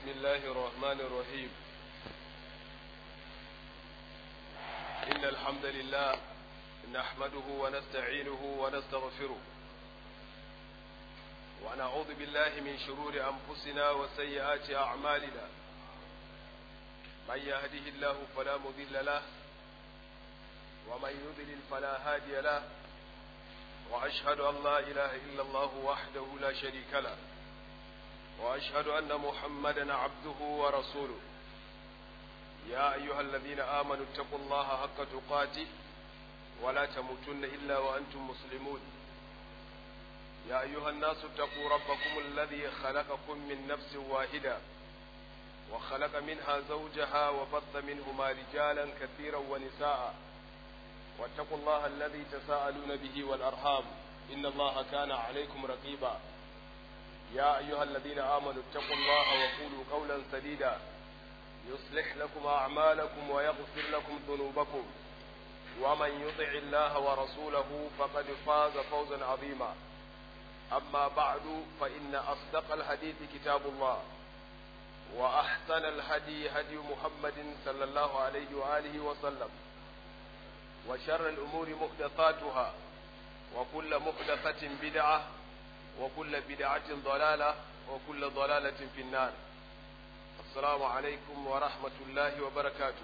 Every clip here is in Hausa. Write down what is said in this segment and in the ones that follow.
بسم الله الرحمن الرحيم إن الحمد لله نحمده ونستعينه ونستغفره ونعوذ بالله من شرور أنفسنا وسيئات أعمالنا من يهده الله فلا مضل له ومن يضلل فلا هادي له وأشهد أن لا إله إلا الله وحده لا شريك له وأشهد أن محمدا عبده ورسوله يا أيها الذين آمنوا اتقوا الله حق تقاته ولا تموتن إلا وأنتم مسلمون يا أيها الناس اتقوا ربكم الذي خلقكم من نفس واحدة وخلق منها زوجها وبث منهما رجالا كثيرا ونساء واتقوا الله الذي تساءلون به والأرحام إن الله كان عليكم رقيبا يا أيها الذين آمنوا اتقوا الله وقولوا قولا سديدا يصلح لكم أعمالكم ويغفر لكم ذنوبكم ومن يطع الله ورسوله فقد فاز فوزا عظيما أما بعد فإن أصدق الحديث كتاب الله وأحسن الهدي هدي محمد صلى الله عليه وآله وسلم وشر الأمور محدثاتها وكل محدثة بدعة وكل بدعة ضلالة وكل ضلالة في النار السلام عليكم ورحمة الله وبركاته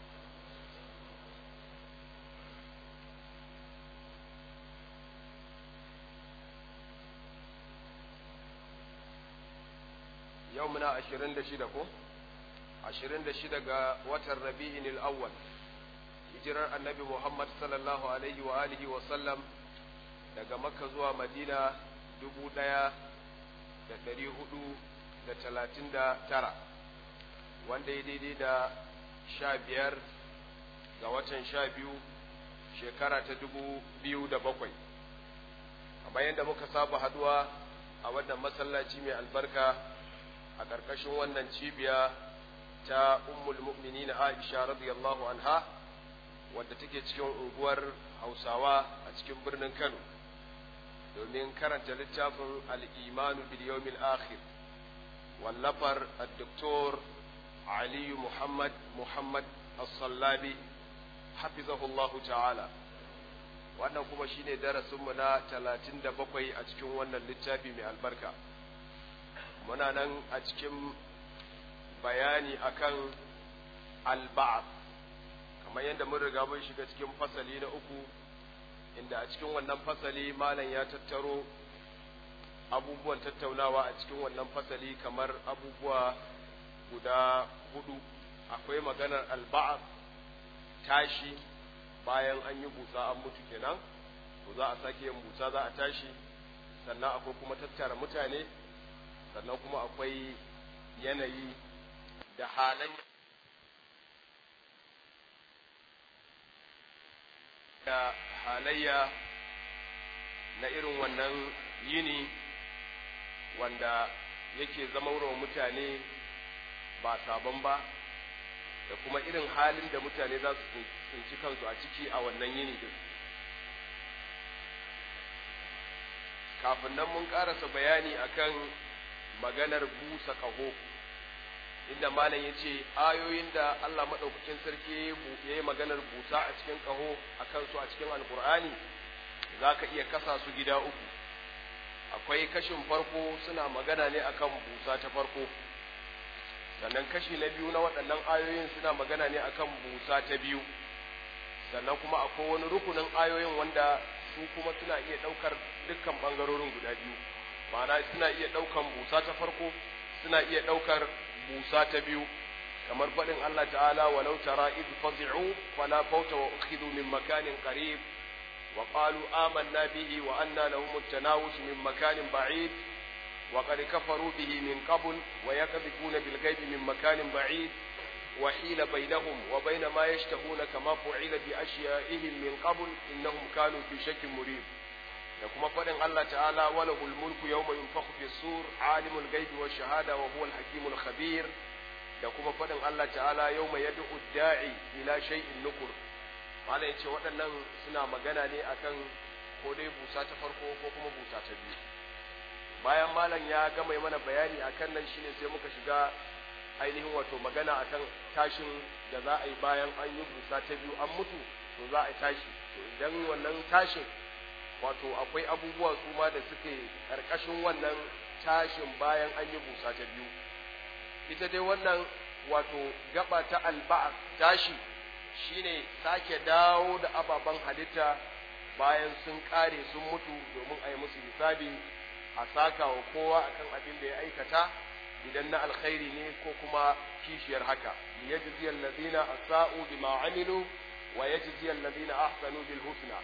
يومنا عشرين دشدكم عشرين دشدك وتر ربيع الأول hijirar annabi Muhammad sallallahu alaihi wa alihi wa sallam daga Makka zuwa Madina dubu ɗaya da ɗari hudu da talatin da tara wanda ya daidai da sha biyar ga watan sha biyu shekara ta dubu biyu da bakwai kamar yadda muka saba haduwa a wannan masallaci mai albarka a ƙarƙashin wannan cibiya ta ummul mu'minin Aisha radiyallahu anha wadda take cikin unguwar Hausawa a cikin birnin Kano domin karanta littafin al'imanu biliyomil akhir wallafar al-doktor aliyu muhammad muhammad as-sallabi hafizahullahu ta'ala wannan kuma shine darasinmu na talatin da bakwai a cikin wannan littafi mai albarka muna nan a cikin bayani akan al-ba'd kamar yadda mun riga mun shiga cikin fasali na uku inda a cikin wannan fasali malam ya tattaro abubuwan tattaunawa a cikin wannan fasali kamar abubuwa guda hudu akwai maganar alba'a tashi bayan an yi busa an mutu kenan to za a sake yin busa za a tashi sannan akwai kuma tattara mutane sannan kuma akwai yanayi da halin da halayya na irin wannan yini wanda yake zama wa mutane ba sabon ba da kuma irin halin da mutane za su tsinci kansu a ciki a wannan yini din kafin nan mun karasa bayani akan maganar busa ƙaho inda malam ya ce ayoyin da Allah maɗaukakin sarki ya yi maganar busa a cikin ƙaho a kansu a cikin alkur'ani za ka iya kasa su gida uku akwai kashin farko suna magana ne akan busa ta farko sannan kashi na biyu na waɗannan ayoyin suna magana ne akan busa ta biyu sannan kuma akwai wani rukunin ayoyin wanda su kuma suna iya ɗaukar dukkan ɓangarorin guda biyu ma'ana suna iya ɗaukan busa ta farko suna iya ɗaukar busa ta biyu kamar faɗin Allah ta'ala walau tara id fazi'u fala fawta wa ukhidhu min makanin qarib wa qalu amanna bihi wa anna lahum at-tanawush min makanin ba'id wa qad kafaru bihi min qabl wa yakdhibuna bil ghaibi min makanin ba'id wa hila bainahum wa bain ma yashtahuna kama fu'ila bi ashya'ihim min qabl innahum kanu fi shakkin murib da kuma faɗin Allah ta'ala wala mulku yawma yunfakhu fi sur alimul ghaibi wash shahada wa huwal hakimul khabir da kuma faɗin Allah ta'ala yawma yad'u da'i ila shay'in nukur mala yace waɗannan suna magana ne akan ko dai busa ta farko ko kuma busa ta biyu bayan malam ya gama mana bayani akan nan shine sai muka shiga ainihin wato magana akan tashin da za a yi bayan an yi busa ta biyu an mutu to za a yi tashi to idan wannan tashin wato akwai abubuwa su ma da suke ƙarƙashin wannan tashin bayan an yi busa ta biyu ita dai wannan wato gaba ta alba'a tashi shine sake dawo da ababen halitta bayan sun ƙare sun mutu domin a yi musu hisabi a saka wa kowa akan abin da ya aikata idan na alkhairi ne ko kuma kishiyar haka liyajzi alladhina asa'u bima amilu wa yajzi alladhina ahsanu bil husna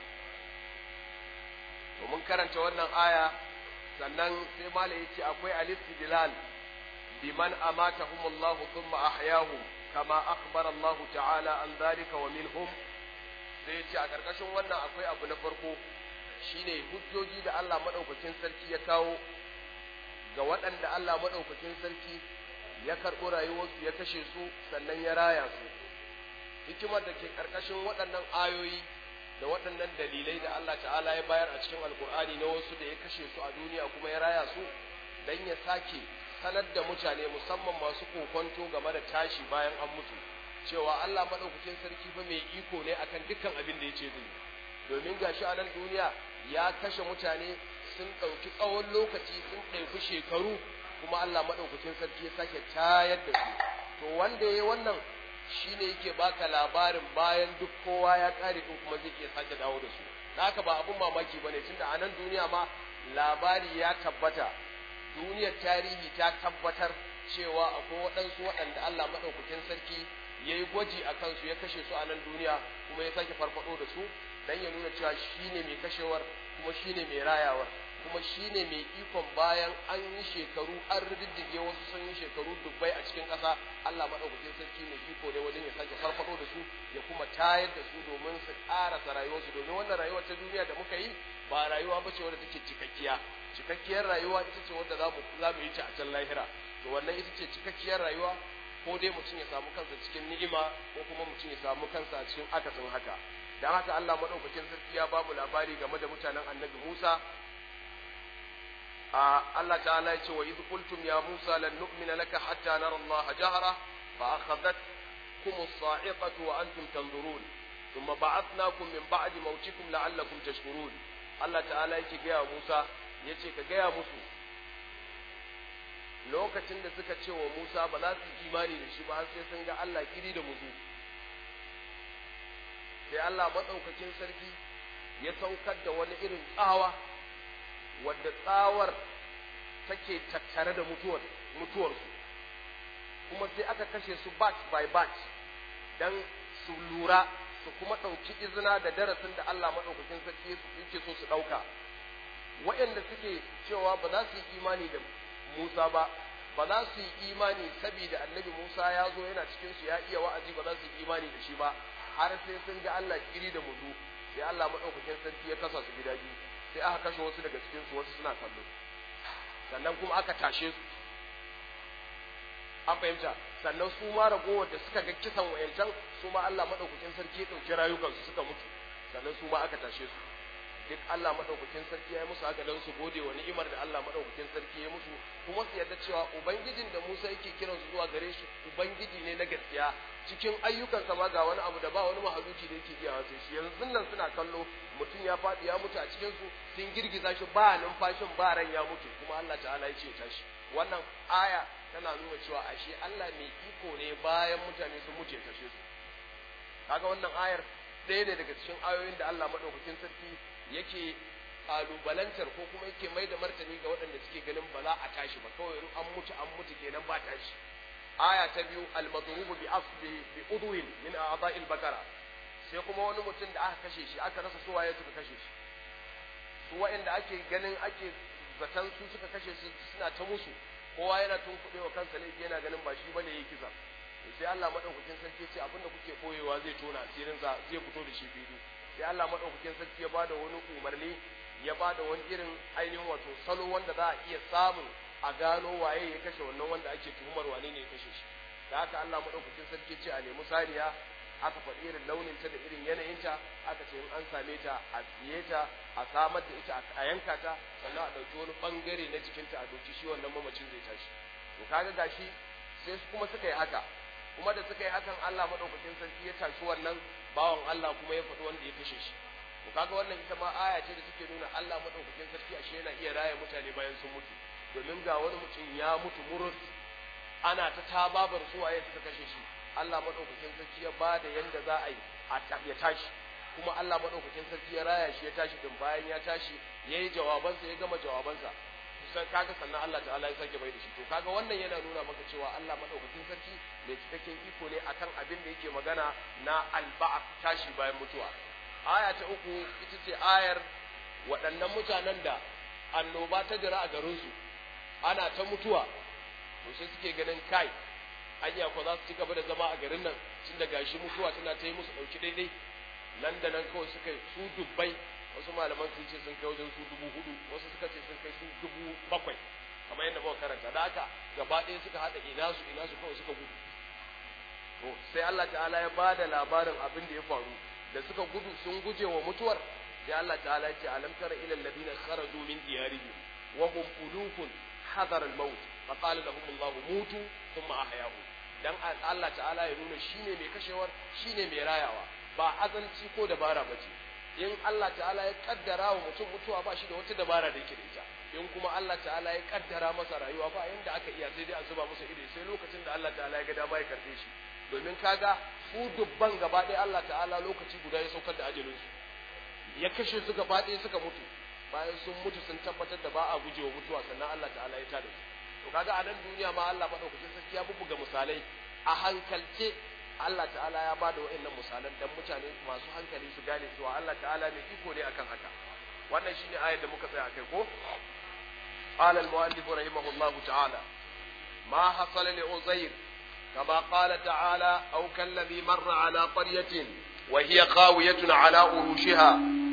to mun karanta wannan aya sannan sai mala yace akwai al-istidlal biman amatahum Allah thumma ahyahum kama akhbara Allah ta'ala an dhalika wa minhum sai yace a karkashin wannan akwai abu na farko shine hujjoji da Allah madaukakin sarki ya kawo ga waɗanda Allah madaukakin sarki ya karɓi rayuwarsu ya kashe su sannan ya raya su hikimar da ke karkashin waɗannan ayoyi da waɗannan dalilai da Allah ta'ala ya bayar a cikin alkur'ani na wasu da ya kashe su a duniya kuma ya raya su dan ya sake sanar da mutane musamman masu kokonto game da tashi bayan an mutu cewa Allah madaukakin sarki fa mai iko ne akan dukkan abin da yace zai domin gashi a nan duniya ya kashe mutane sun ɗauki tsawon lokaci sun ɗauki shekaru kuma Allah madaukakin sarki ya sake tayar da su to wanda yayi wannan shine yake baka labarin bayan duk kowa ya kare din kuma zai iya sake dawo da su haka ba abun mamaki bane tunda a nan duniya ma labari ya tabbata duniyar tarihi ta tabbatar cewa akwai waɗansu waɗanda Allah maɗaukakin sarki ya yi gwaji a kansu ya kashe su a nan duniya kuma ya sake farfaɗo da su don ya nuna cewa shi ne mai kashewar kuma shi ne mai rayawar kuma shi ne mai ikon bayan an yi shekaru an riddige wasu sun yi shekaru dubbai a cikin ƙasa Allah maɗaukakin sarki mai iko ne wajen ya sake farfaɗo da su ya kuma tayar da su domin su ƙarasa rayuwarsu domin wannan rayuwar ta duniya da muka yi ba rayuwa ba ce wadda take cikakkiya cikakkiyar rayuwa ita ce wadda za mu yi ta a can lahira to wannan ita ce cikakkiyar rayuwa ko dai mutum ya samu kansa cikin ni'ima ko kuma mutum ya samu kansa a cikin akasin haka dan haka Allah madaukakin sarki ya ba mu labari game da mutanen Annabi Musa a Allah ta'ala ya ce wa idh qultum ya Musa lan nu'mina laka hatta nara Allah jahra fa akhadhatkum as-sa'iqatu wa antum tanzurun thumma ba'athnakum min ba'di mawtikum la'allakum tashkurun Allah ta'ala yake gaya Musa yace ka gaya musu lokacin da suka ce wa Musa ba za su yi imani da shi ba har sai sun ga Allah kiri da muzu sai Allah maɗaukakin sarki ya saukar da wani irin tsawa wadda tsawar take tattare da mutuwar mutuwarsu kuma sai aka kashe su batch by batch dan su lura su kuma ɗauki izina da darasin da Allah maɗaukakin sarki yake so su ɗauka waɗanda suke cewa ba za su yi imani da Musa ba ba za su yi imani saboda annabi Musa ya zo yana cikin su ya iya wa'azi ba za su yi imani da shi ba har sai sun ga Allah kiri da muzu sai Allah madaukakin sarki ya kasa su gida biyu sai aka kashe wasu daga cikin su wasu suna kallo sannan kuma aka tashe su an fahimta sannan su ma ragowar da suka ga kisan wayancan su ma Allah madaukakin sarki ya dauki rayukansu suka mutu sannan su ma aka tashe su duk Allah madaukakin sarki ya yi musu haka don su gode wa ni'imar da Allah madaukakin sarki ya musu kuma su yarda cewa ubangijin da Musa yake kiran su zuwa gare shi ubangiji ne na gaskiya cikin ayyukansa ma ga wani abu da ba wani mahaluki da yake iya sai shi yanzu nan suna kallo mutum ya faɗi ya mutu a cikin su sun girgiza shi ba numfashin ba ran ya mutu kuma Allah ta'ala ya ce tashi wannan aya tana nuna cewa ashe Allah mai iko ne bayan mutane sun mutu ya tashe su kaga wannan ayar ɗaya ne daga cikin ayoyin da Allah madaukakin sarki yake kalubalantar ko kuma yake mai da martani ga waɗanda suke ganin ba za a tashi ba kawai an mutu an mutu kenan ba tashi aya ta biyu al-madrubu bi asbi bi udwin min a'dha'il bakara sai kuma wani mutum da aka kashe shi aka rasa suwaye suka kashe shi su waɗanda ake ganin ake zaton su suka kashe shi suna ta musu kowa yana tunkuɗe wa kansa laifi yana ganin ba shi bane yayi kisa sai Allah madaukakin sarki ce abinda kuke koyewa zai tona asirinsa zai fito da shi fili sai Allah madaukakin sarki ya bada wani umarni ya bada wani irin ainihin wato salo wanda za a iya samun a gano waye ya kashe wannan wanda ake tuhumar wane ne ya kashe shi da haka Allah madaukakin sarki ce a nemi saniya aka faɗi irin launin ta da irin yanayinta aka ce in an same ta a siye ta a samar da ita a yanka ta sannan a ɗauki wani ɓangare na jikinta a doki shi wannan mamacin zai tashi to kaga gashi sai kuma suka yi haka kuma da suka yi hakan Allah madaukakin sarki ya tashi wannan bawan Allah kuma ya faɗi wanda ya kashe shi to kaga wannan ita ma aya ce da take nuna Allah madaukakin sarki ashe yana iya raya mutane bayan sun mutu domin ga wani mutum ya mutu murus ana ta tababar suwaye suka kashe shi Allah madaukakin sarki ya bada yanda za a yi a ya tashi kuma Allah madaukakin sarki ya raya shi ya tashi din bayan ya tashi yayi jawabansa ya gama jawabansa sai kaga sannan Allah ta'ala ya sake bai da shi to kaga wannan yana nuna maka cewa Allah madaukakin sarki mai cikakken iko ne akan abin da yake magana na alba'at tashi bayan mutuwa aya ta uku ita ce ayar waɗannan mutanen da annoba ta jira a garinsu ana ta mutuwa to sai suke ganin kai anya ko za su ci gaba da zama a garin nan tun da gashi mutuwa tana ta yi musu ɗauki daidai nan da nan kawai suka su dubbai wasu malaman sun ce sun kai wajen su dubu hudu wasu suka ce sun kai su dubu bakwai kamar yadda muka karanta da haka gaba ɗaya suka haɗa ina su ina su kawai suka gudu to sai Allah ta'ala ya bada labarin abin da ya faru da suka gudu sun guje wa mutuwar sai Allah ta'ala ya ce alam tara ila alladhina kharaju min diyarihim wa hum ulufun hadar al-maut fa qala lahum Allah mutu thumma ahyahum dan Allah ta'ala ya nuna shine mai kashewar shine mai rayawa ba azanci ko dabara bace in Allah ta'ala ya kaddara wa mutum mutuwa ba shi da wata dabara da yake da ita in kuma Allah ta'ala ya kaddara masa rayuwa ba yanda aka iya sai dai a zuba masa ido sai lokacin da Allah ta'ala ya ga dama ya karbe shi domin kaga su dubban gaba ɗaya Allah ta'ala lokaci guda ya saukar da ajalinsu ya kashe su gaba ɗaya suka mutu bayan sun mutu sun tabbatar da ba a gujewa mutuwa sannan Allah ta'ala ya tada su to kaga a nan duniya ma Allah madaukakin sarki ya bubbuga misalai a hankalce Allah ta'ala ya bada wa'annan misalan dan mutane masu hankali su gane cewa Allah ta'ala mai iko ne akan haka wannan shine ayar da muka tsaya akai ko قال المؤلف رحمه الله تعالى ما حصل لعزير كما قال تعالى أو كالذي مر على قرية وهي خاوية على أروشها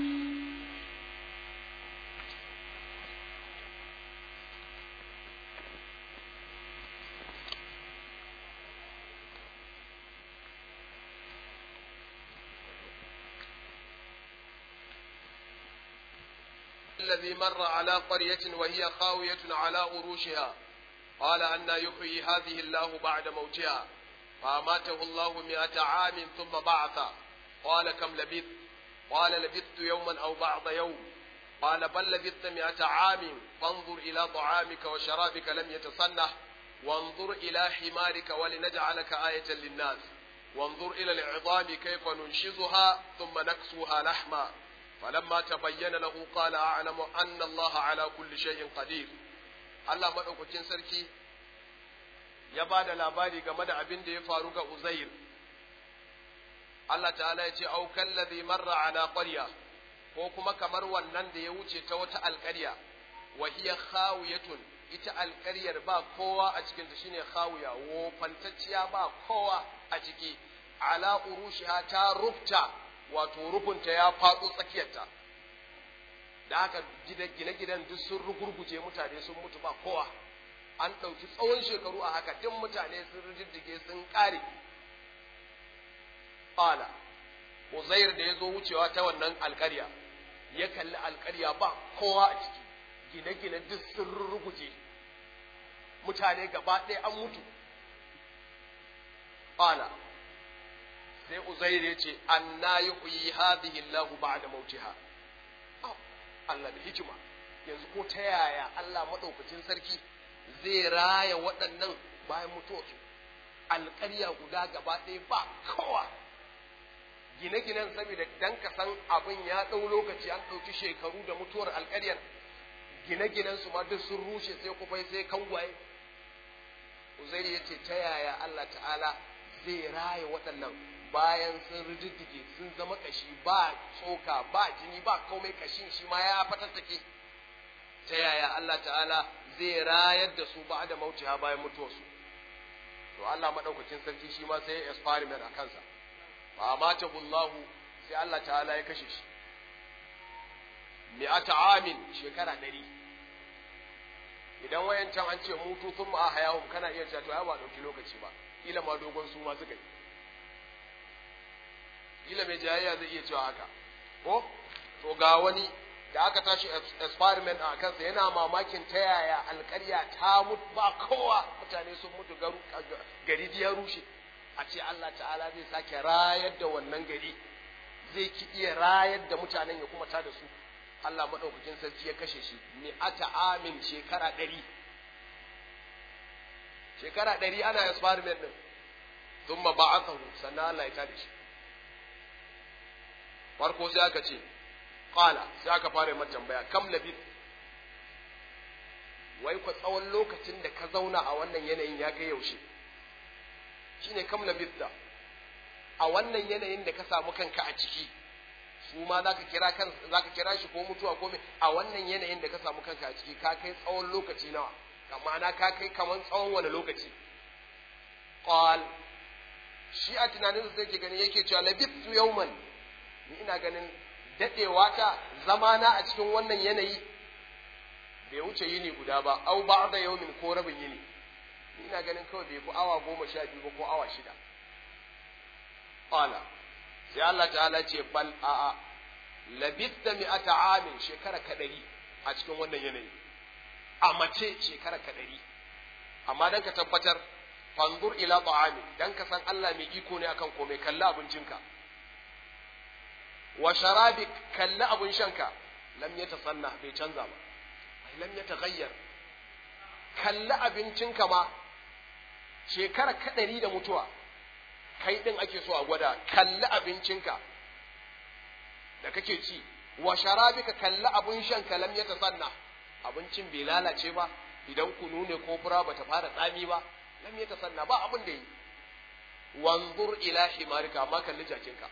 الذي مر على قرية وهي خاوية على أروشها قال أن يحيي هذه الله بعد موتها فأماته الله مئة عام ثم بعث قال كم لبثت قال لبثت يوما أو بعض يوم قال بل لبثت مئة عام فانظر إلى طعامك وشرابك لم يتصنح وانظر إلى حمارك ولنجعلك آية للناس وانظر إلى العظام كيف ننشزها ثم نكسوها لحما فلما تبين له قال أعلم أن الله على كل شيء قدير Allah maɗaukakin sarki ya ba da labari game da abin da ya faru ga Uzair. Allah ta'ala ya ce, Aukan ladhi marra ala ƙwarya, ko kuma kamar wannan da ya wuce ta wata alƙarya, wa hiya khawiyatun ita alƙaryar ba kowa a cikinta shine khawiya, wofantacciya ba kowa a ciki, ala urushiha ta rufta, wato rufunta ya faɗo tsakiyarta. da haka gine-ginen duk sun rugurguje mutane sun mutu ba kowa an ɗauki tsawon shekaru a haka duk mutane sun rijiddige sun ƙare ƙala uzair da ya zo wucewa ta wannan alƙarya ya kalli alƙarya ba kowa a ciki gine-gine duk sun ruguje mutane gaba ɗaya an mutu ƙala sai uzair ya ce an na yi kuyi hadhihi Allahu ba'da mautiha Allah da hikima yanzu ko ta yaya Allah maɗaukacin sarki zai raya waɗannan bayan mutuwarsu alƙarya guda gaba ɗaya ba kowa gine-ginen saboda dan ka san abin ya ɗau lokaci an ɗauki shekaru da mutuwar alƙaryar gine-ginen su ma duk sun rushe sai kufai sai kangwaye Uzairi ya ce ta yaya Allah ta'ala zai raya waɗannan bayan sun rididdige sun zama kashi ba tsoka ba jini ba komai kashin shi ma ya fatattake ta yaya Allah ta'ala zai rayar da su ba da mautiha bayan mutuwarsu to Allah madaukakin sarki shi ma sai experiment a kansa fa mata Allahu sai Allah ta'ala ya kashe shi mi'ata amin shekara ɗari idan wayancan an ce mutu sun ma hayahum kana iya cewa to ai ba dauki lokaci ba kila ma dogon su ma suka yi kila mai jayayya zai iya cewa haka ko to ga wani da aka tashi experiment a kansa yana mamakin ta yaya alƙarya ta mutu ba kowa mutane sun mutu gari ya rushe a ce Allah ta'ala zai sake rayar da wannan gari zai ki iya rayar da mutanen ya kuma ta da su Allah maɗaukakin sarki ya kashe shi mi'ata amin shekara ɗari shekara ɗari ana experiment ɗin sun ma ba aka sannan Allah ya ta da shi farko sai aka ce qala sai aka fara mata tambaya kam labith wai ku tsawon lokacin da ka zauna a wannan yanayin ya kai yaushe shine kam labitha a wannan yanayin da ka samu kanka a ciki su ma zaka kira kan zaka kira shi ko mutuwa ko me a wannan yanayin da ka samu kanka a ciki ka kai tsawon lokaci nawa ma'ana ka kai kaman tsawon wani lokaci qal shi a tunanin sai ke gani yake cewa labithu yawman ni ina ganin dadewa ta zamana a cikin wannan yanayi bai wuce yini guda ba au ba'da yawmin ko rabin yini ni ina ganin kawai bai fi awa goma sha biyu ba ko awa shida qala sai Allah ta'ala ce bal a'a labitta mi'ata amin shekara kadari a cikin wannan yanayi a mace shekara kadari amma dan ka tabbatar fanzur ila ta'ami dan ka san Allah mai iko ne akan komai kalli abincinka wa sharabi kalli abin shanka lam yatasanna bai canza ba lam yataghayyar kalli abincinka ma shekara kadari da mutuwa kai din ake so a gwada kalli abincinka da kake ci wa sharabika kalli abin shanka lam yatasanna abincin bai lalace ba idan kunu ne ko fura bata fara tsami ba lam yatasanna ba abin da yi wanzur ila himarika amma kalli jakinka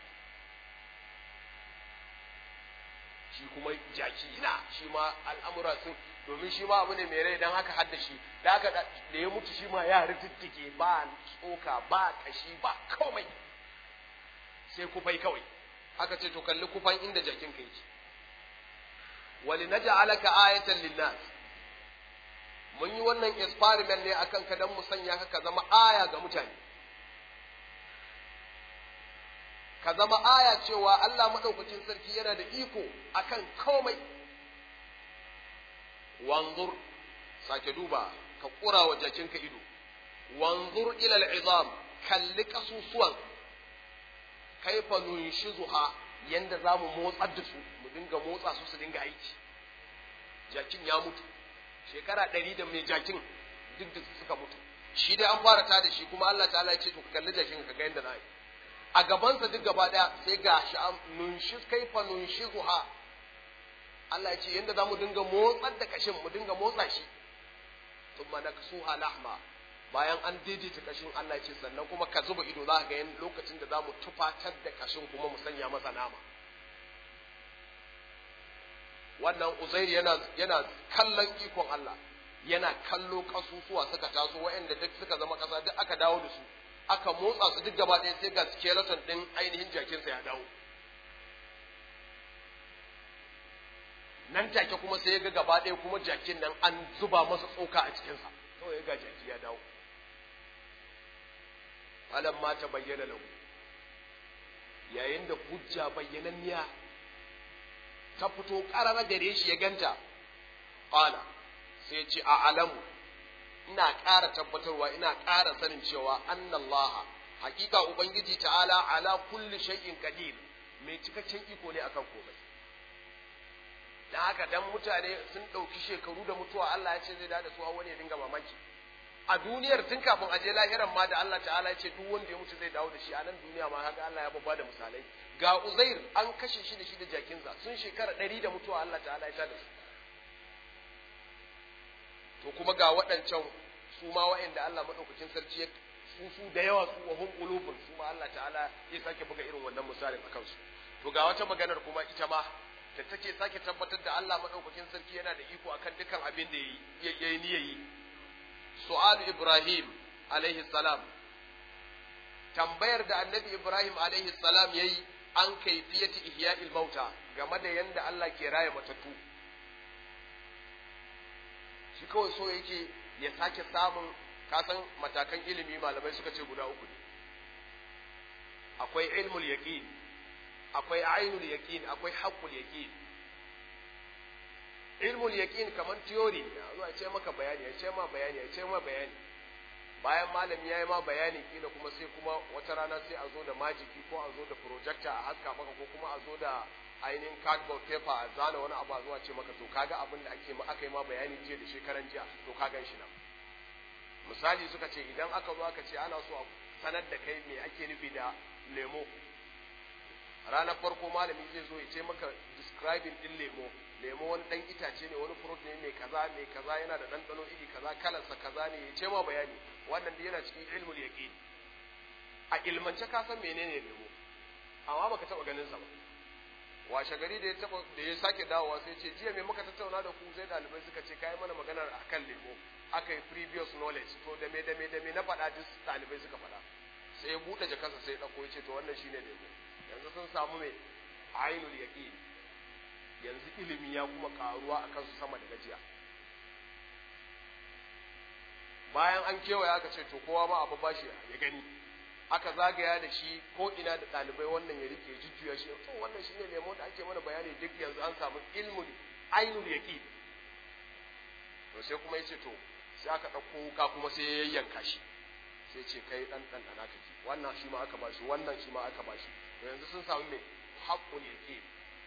shi kuma jaki na shi ma al'amura sun domin shi ma abu ne mai rai don haka hadda shi da haka da ya mutu shi ma ya rittittike ba tsoka ba kashi ba komai sai kufai kawai aka ce to kalli kufan inda jakin ka yake wali naj'alaka ayatan linnas mun yi wannan experiment ne akan ka dan mu sanya ka ka zama aya ga mutane ka zama aya cewa Allah madaukakin sarki yana da iko akan komai wanzur sake duba ka kura wa jakinka ido wanzur ila al'izam kalli kasusuwan kaifa nunshizuha yanda za mu motsar da su mu dinga motsa su su dinga aiki jakin ya mutu shekara ɗari da mai jakin duk da suka mutu shi dai an fara ta da shi kuma Allah ta'ala ya ce to kalli jakin ka ga yanda na yi a gabansa duk gaba ɗaya sai ga shi an nunshi kaifa nunshizuha Allah ya ce yanda za mu dinga motsar da kashin mu dinga motsa shi thumma naksuha lahma bayan an daidaita kashin Allah ya ce sannan kuma ka zuba ido za ka ga lokacin da za mu tufatar da kashin kuma mu sanya masa nama wannan uzairi yana yana kallon ikon Allah yana kallo kasusuwa suka taso waɗanda duk suka zama kasa duk aka dawo da su aka motsa su duk gaba ɗaya sai ga skeleton ɗin ainihin jakinsa ya dawo nan take kuma sai ya ga gaba ɗaya kuma jakin nan an zuba masa tsoka a cikinsa kawai ga jaki ya dawo alam ma ta bayyana lahu yayin da hujja bayyananniya ta fito ƙarara gare shi ya ganta ƙala sai ce a alamu ina ƙara tabbatarwa ina ƙara sanin cewa annallaha hakika ubangiji ta'ala ala kulli shay'in qadir mai cikakken iko ne akan komai da haka dan mutane sun ɗauki shekaru da mutuwa Allah ya ce zai da su wani ya dinga mamaki a duniyar tun kafin aje lahiran ma da Allah ta'ala ya ce duk wanda ya mutu zai dawo da shi a nan duniya ma haka Allah ya babba da misalai ga Uzair an kashe shi da shi da jakinsa sun shekara ɗari da mutuwa Allah ta'ala ya ta da su to kuma ga waɗancan su ma wa'anda Allah madaukakin sarki ya su su da yawa su wa hum qulubun su ma Allah ta'ala ya sake buga irin wannan misalin a kansu to ga wata maganar kuma ita ma da take sake tabbatar da Allah madaukakin sarki yana da iko akan dukkan abin da ya yi niyayi su'al Ibrahim alaihi salam tambayar da annabi Ibrahim alaihi salam yayi an kaifiyati ihya'il mauta game da yanda Allah ke raya matattu shi kawai so yake ya sake samun kasan matakan ilimi malamai suka ce guda uku ne akwai ilmul yaqin akwai ainul yaqin akwai haqqul yaqin ilmul yaqin kaman theory ne a zuwa ce maka bayani ya ce ma bayani ya ce ma bayani bayan malami ya yi ma bayani kila kuma sai kuma wata rana sai a zo da majiki ko a zo da projector a haska maka ko kuma a zo da ainihin cardboard paper a zana wani abu a zuwa ce maka to kaga abin da ake aka yi ma bayani jiya da shekaran jiya to ka gan shi nan misali suka ce idan aka zo aka ce ana so a sanar da kai me ake nufi da lemo ranar farko malami zai zo ya ce maka describing din lemo lemo wani dan itace ne wani fruit ne mai kaza mai kaza yana da ɗanɗano iri kaza kalarsa kaza ne ya ce ma bayani wannan yana cikin ilmul yaqin a ilmance ka san menene lemo amma baka taba ganin sa ba washe gari da ya taba da ya sake dawowa sai ce jiya me muka tattauna da ku sai dalibai suka ce kai mana maganar akan lemo aka yi previous knowledge to da me da me da me na faɗa duk dalibai suka faɗa sai ya buɗe jakarsa sai ya ɗauko ya ce to wannan shine lemo yanzu sun samu mai ainul yaqin yanzu ilimi ya kuma karuwa a kansu sama da gajiya bayan an kewaya aka ce to kowa ma abu bashi ya gani aka zagaya da shi ko ina da ɗalibai wannan ya rike jujjuya shi to wannan shine lemo da ake mana bayani duk yanzu an samu ilmul ainul yaqin to sai kuma yace to sai aka ɗauko wuka kuma sai ya yayyanka shi sai ce kai dan dan dana kake wannan shi ma aka bashi wannan shi ma aka bashi to yanzu sun samu me haqqul yaqin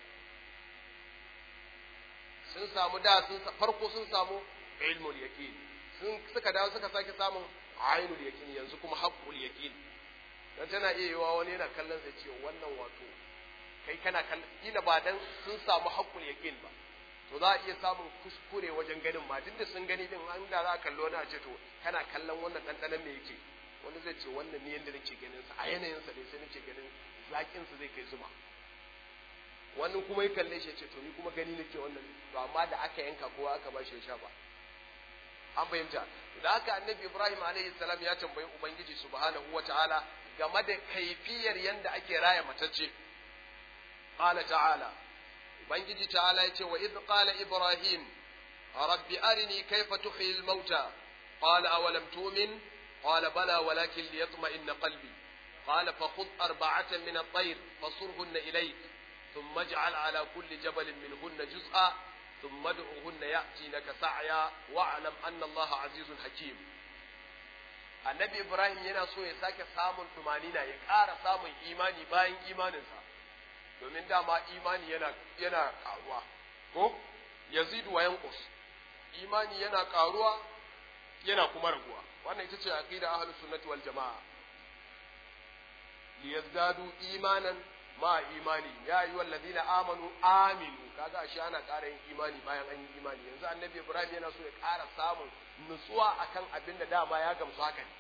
sun samu da sun farko sun samu ilmul yaqin sun suka dawo suka sake samun ainul yaqin yanzu kuma haqqul yaqin dan tana iya yiwa wani yana kallon sai ce wannan wato kai kana kallon kila ba dan sun samu haqqul yaqin ba to za a iya samun kuskure wajen ganin ma duk da sun gani din an da za a kallo na ce to kana kallon wannan dandanan me yake wani zai ce wannan ne yanda nake ganin sa a yanayin sa ne sai nake ganin zakin sa zai kai zuma wani kuma ya kalle shi ya ce to ni kuma gani nake wannan to amma da aka yanka kowa aka ba shi ya sha ba an fahimta da haka annabi ibrahim alaihi salam ya tambayi ubangiji subhanahu wataala game da kaifiyar yanda ake raya matacce qala ta'ala ubangiji ta'ala yace wa idh qala ibrahim rabbi arini kayfa tuhyi al-mauta qala awalam tu'min qala bala walakin liyatma'inna qalbi قال فخذ أربعة من الطير فصرهن إليك ثم اجعل على كل جبل منهن جزءا ثم ادعوهن يأتينك سعيا واعلم أن الله عزيز حكيم annabi Ibrahim yana so ya sake samun tumanina ya ƙara samun imani bayan imaninsa domin dama imani yana yana ƙaruwa ko yazidu wa yanqus imani yana ƙaruwa yana kuma raguwa wannan ita ce aqida ahlus sunnati wal jamaa liyazdadu imanan ma imani ya yi wallazina amanu aminu kaga ashe ana ƙara yin imani bayan an yi imani yanzu annabi ibrahim yana so ya ƙara samun nutsuwa akan abin da dama ya gamsu haka ne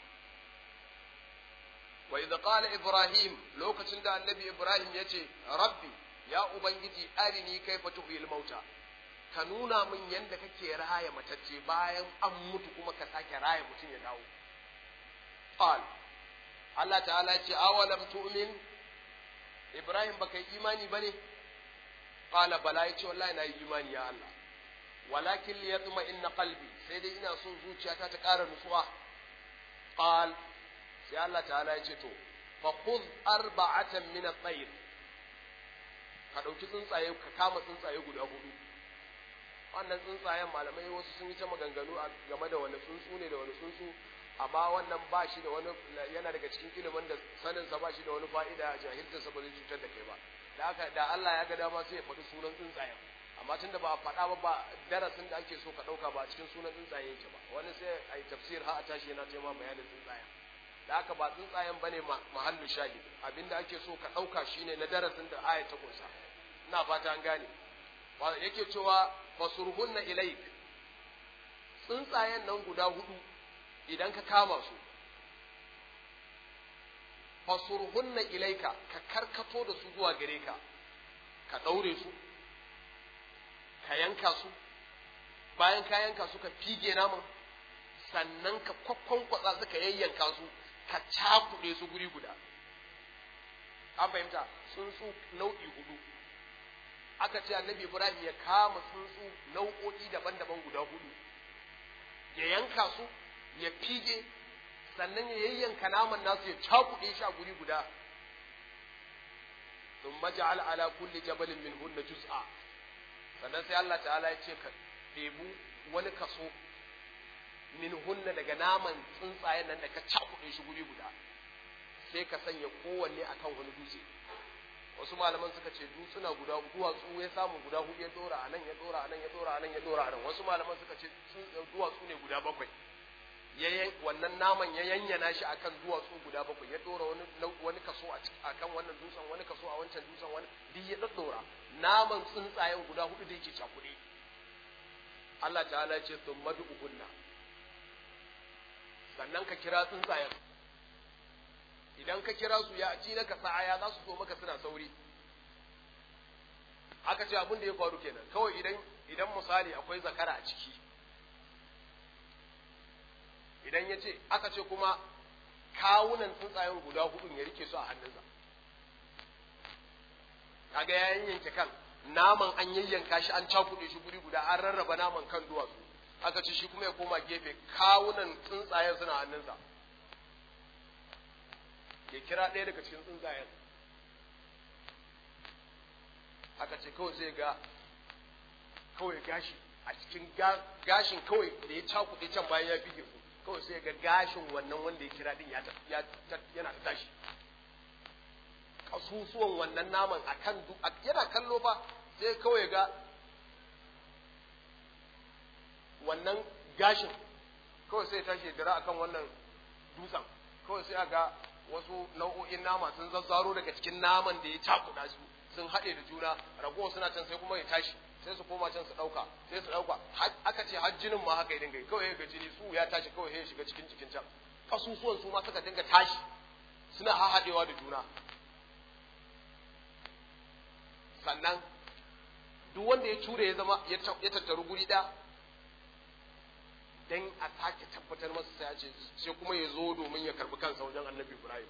wa idza qala ibrahim lokacin da annabi ibrahim yace rabbi ya ubangiji arini kaifa tuhyil mauta ka nuna min yanda kake raya matacce bayan an mutu kuma ka sake raya mutum ya dawo qal Allah ta'ala ya ce awalam tu'min Ibrahim baka yi imani ba ne? Ƙala bala ya ce wallahi na yi imani ya Allah. Walakin li yatma inna qalbi sai dai ina son zuciyata ta ƙara nutsuwa. Qal sai Allah ta'ala ya ce to fa khudh arba'atan min at-tayr. Ka ɗauki tsuntsaye ka kama tsuntsaye guda hudu. Wannan tsuntsayen malamai wasu sun yi ta maganganu game da wani tsuntsu ne da wani tsuntsu amma wannan ba shi da wani yana daga cikin ilimin da saninsa ba shi da wani fa'ida jahilcinsa ba zai cutar da kai ba da haka da Allah ya ga dama sai ya faɗi sunan tsuntsayen amma tun da ba a faɗa ba ba darasin da ake so ka ɗauka ba a cikin sunan tsuntsaye yake ba wani sai a yi tafsir har a tashi yana taima bayanin tsuntsayen da haka ba tsuntsayen bane mahallu shahid abinda ake so ka ɗauka shine na darasin da aya ta kunsa ina fata an gane yake cewa fasurhunna ilaik tsuntsayen nan guda hudu idan ka kama su fasurhunna ilaika ka karkato da su zuwa gare ka ka ɗaure su ka yanka su bayan ka yanka su ka fige naman sannan ka kwakwankwatsa su ka yayyanka su ka cakuɗe su guri guda an fahimta tsuntsu nau'i hudu aka ce annabi ibrahim ya kama tsuntsu nau'o'i daban-daban guda hudu ya yanka su ya fige sannan ya yayyanka naman nasu ya cakuɗe shi a guri guda ثم جعل على كل جبل منهن جزءا sannan sai Allah ta'ala ya ce ka ɗebu wani kaso min hunna daga naman tsuntsayen nan da ka cakuɗe shi guri guda sai ka sanya kowanne akan wani dutse wasu malaman suka ce dutsuna guda duwatsu ya samu guda hudu ya dora anan ya dora anan ya dora anan ya dora anan wasu malaman suka ce duwatsu ne guda bakwai wannan naman ya yanyana shi akan duwatsu guda bakwai ya dora wani wani kaso a akan wannan dutsen wani kaso a wancan dutsen wani duk ya daddora naman tsuntsayen guda hudu da yake cakuɗe Allah ta'ala ya ce sun madu uhunna sannan ka kira tsuntsayen idan ka kira su ya ci naka sa'aya za su zo maka suna sauri aka ce abin da ya faru kenan kawai idan idan misali akwai zakara a ciki idan ya ce aka ce kuma kawunan tsuntsayen guda hudun ya rike su a hannunsa kaga ya yanke kan naman an yayyanka shi an cakuɗe shi guri guda an rarraba naman kan duwatsu aka ce shi kuma ya koma gefe kawunan tsuntsayen suna hannunsa ya kira ɗaya daga cikin tsuntsayen aka ce kawai zai ga kawai gashi a cikin gashin kawai da ya cakuɗe can bayan ya fige su kawai sai ga gashin wannan wanda ya kira din yana ta tashi kasusuwan wannan naman a kan yana kallo fa sai kawai ga wannan gashin kawai sai tashi dira akan wannan dutsen kawai sai ga wasu nau'o'in nama sun zazzaro daga cikin naman da ya cakuɗa su sun haɗe da juna ragowar suna can sai kuma ya tashi sai su koma can su ɗauka sai su ɗauka aka ce har jinin ma haka ya dinga kawai ga jini su ya tashi kawai ya shiga cikin jikin can kasusuwan su ma suka dinga tashi suna haɗewa da juna sannan duk wanda ya cure ya zama ya tattaru guri ɗaya dan a sake tabbatar masa sai ya ce sai kuma ya zo domin ya karbi kansa wajen annabi Ibrahim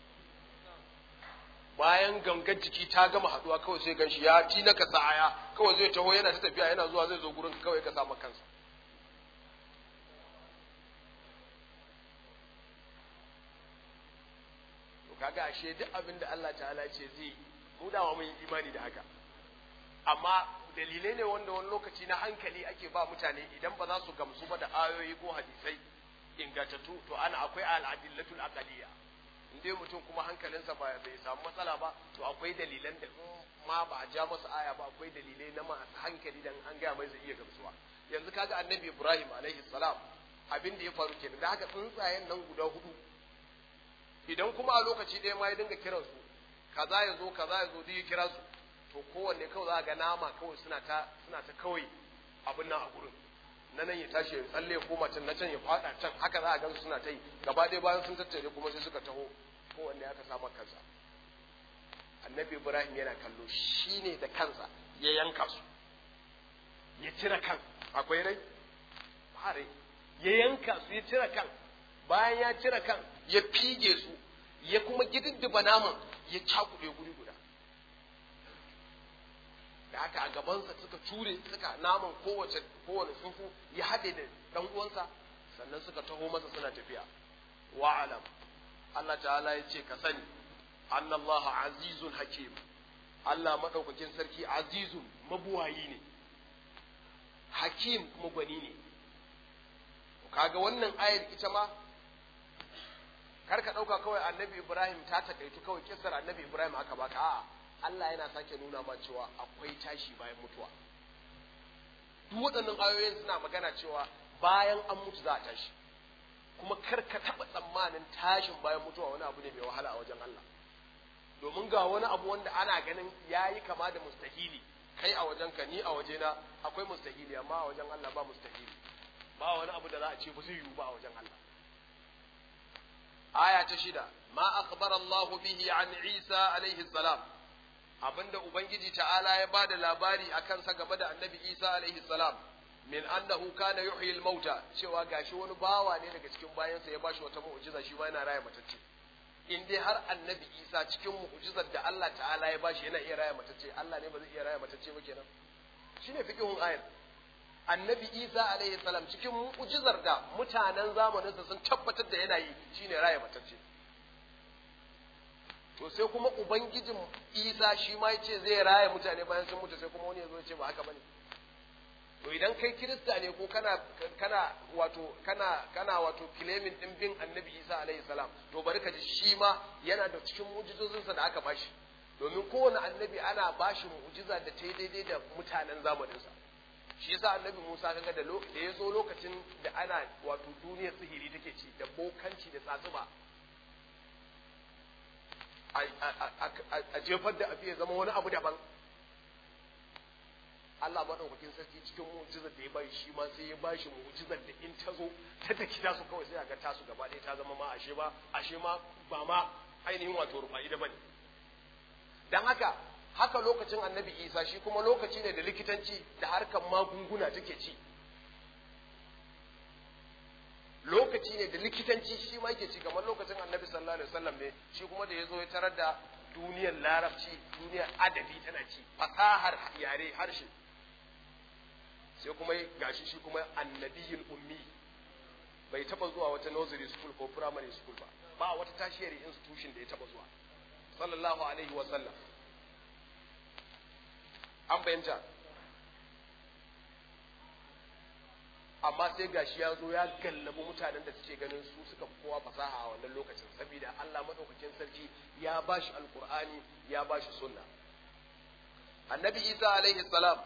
bayan gangar jiki ta gama haduwa kawai sai ganshi ya ci na kasa aya kawai zai taho yana ta tafiya yana zuwa zai zo gurin kawai ka samu kansa to kaga ashe duk abin da Allah ta'ala ce zai mu dawa mun yi imani da haka amma dalilai ne wanda wani lokaci na hankali ake ba mutane idan ba za su gamsu ba da ayoyi ko hadisai ingantattu to ana akwai al'adillatul aqaliyya in dai mutum kuma hankalinsa ba bai samu matsala ba to akwai dalilan da ma ba a ja masa aya ba akwai dalilai na masu hankali dan an gaya mai zai iya gamsuwa yanzu kaga annabi ibrahim alaihi salam abin da ya faru kenan da haka tsuntsayen nan guda hudu idan kuma a lokaci ɗaya ma ya dinga kiransu kaza ya zo kaza ya zo duk ya kira su to kowanne kawai za ga nama kawai suna ta suna ta kawai abin nan a gurin na nan ya tashi ya tsalle ya koma can na can ya fada can haka za a gansu suna ta yi gaba ɗaya bayan sun tattare kuma sai suka taho kowanne aka samu kansa annabi ibrahim yana kallo shi ne da kansa ya yanka su ya cire kan akwai rai ba rai ya yanka su ya cire kan bayan ya cire kan ya fige su ya kuma gididdiba naman ya cakuɗe guri guda da haka a gabansa suka cure suka naman kowace kowane tsuntsu ya haɗe da ɗan uwansa sannan suka taho masa suna tafiya wa'alam Allah ta'ala ya ce ka sani annallaha azizun hakim Allah madaukakin sarki azizun mabuwayi ne hakim kuma gwani ne kaga wannan ayar ita ma kar ka ɗauka kawai annabi Ibrahim ta takaitu kawai kisar annabi Ibrahim aka baka a'a Allah yana sake nuna ma cewa akwai tashi bayan mutuwa duk waɗannan ayoyin suna magana cewa bayan an mutu za a tashi kuma kar ka taɓa tsammanin tashin bayan mutuwa wani abu ne mai wahala a wajen Allah domin ga wani abu wanda ana ganin ya yi kama da mustahili kai a wajenka ni a wajena akwai mustahili amma a wajen Allah ba mustahili ba wani abu da za a ce ba zai yiwu ba a wajen Allah aya ta shida ma akhbara Allah bihi an Isa alaihi salam abinda ubangiji ta'ala ya bada labari akan sa game da annabi Isa alaihi salam min annahu kana yuhyi al-mauta cewa gashi wani bawa ne daga cikin bayansa ya bashi wata mu'jiza shi ma yana raya matacce in dai har annabi Isa cikin mu'jizar da Allah ta'ala ya bashi yana iya raya matacce Allah ne ba zai iya raya matacce ba kenan shine fiqhun ayat annabi Isa alaihi salam cikin mu'jizar da mutanen zamaninsa sun tabbatar da yana yi shine raya matacce to sai kuma ubangijin Isa shi ma yace zai raya mutane bayan sun mutu sai kuma wani ya zo ya ce ba haka bane to idan kai kirista ne ko kana kana wato kana kana wato claiming din bin annabi isa alaihi salam to bari ka ji shi ma yana da cikin mu'jizozinsa da aka bashi domin kowane annabi ana bashi mu'jiza da ta yi daidai da mutanen zamaninsa shi yasa annabi musa kaga da da ya zo lokacin da ana wato duniyar sihiri take ci da bokanci da tsatsuba a jefar da abu ya zama wani abu daban Allah maɗaukakin sarki cikin mu'jizar da ya bai shi ma sai ya ba shi mu'jizar da in ta zo ta taki tasu kawai sai a ga tasu gaba ɗaya ta zama ma ashe ba ashe ma ba ma ainihin wato rufa'i da bane dan haka haka lokacin annabi isa shi kuma lokaci ne da likitanci da harkar magunguna take ci lokaci ne da likitanci shi ma yake ci kamar lokacin annabi sallallahu alaihi wasallam ne shi kuma da ya zo ya tarar da duniyar larabci duniyar adabi tana ci fasahar yare harshe sai kuma gashi shi kuma annabiyul ummi bai taba zuwa wata nursery school ko primary school ba ba wata tertiary institution da ya taba zuwa sallallahu alaihi wa sallam an bayyanta amma sai gashi ya zo ya gallabi mutanen da suke ganin su suka fi kowa fasaha a wannan lokacin saboda Allah madaukakin sarki ya bashi alqur'ani ya bashi sunna annabi Isa alaihi salam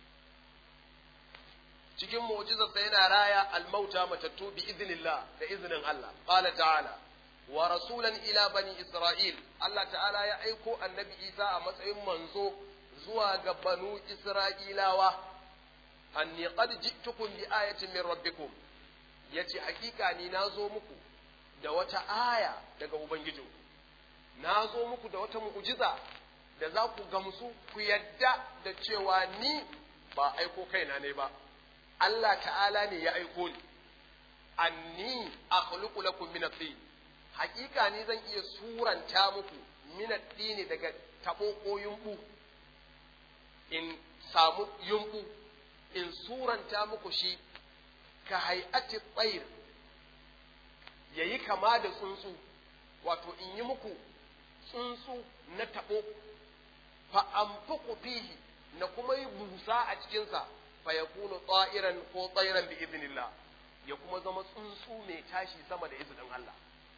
cikin mu'jizarsa yana raya almauta matattu bi iznillah da iznin Allah qala ta'ala wa rasulan ila bani isra'il Allah ta'ala ya aiko annabi Isa a matsayin manzo zuwa ga banu isra'ilawa anni qad ji'tukum bi ayatin min rabbikum yace hakika ni nazo muku da wata aya daga ubangijinku nazo muku da wata mu'jiza da za ku gamsu ku yadda da cewa ni ba aiko kaina ne ba Allah ta'ala ne ya aiko ni anni akhluqu lakum min at-tin hakika ni zan iya suranta muku min at-tin daga tabo ko yumbu in samu yumbu in suranta muku shi ka hay'ati tsayir yayi kama da tsuntsu wato in yi muku tsuntsu na tabo fa anfuqu fihi na kuma yi busa a cikinsa fa yakunu ta'iran ko tsairan bi idnillah ya kuma zama tsuntsu mai tashi sama da izinin Allah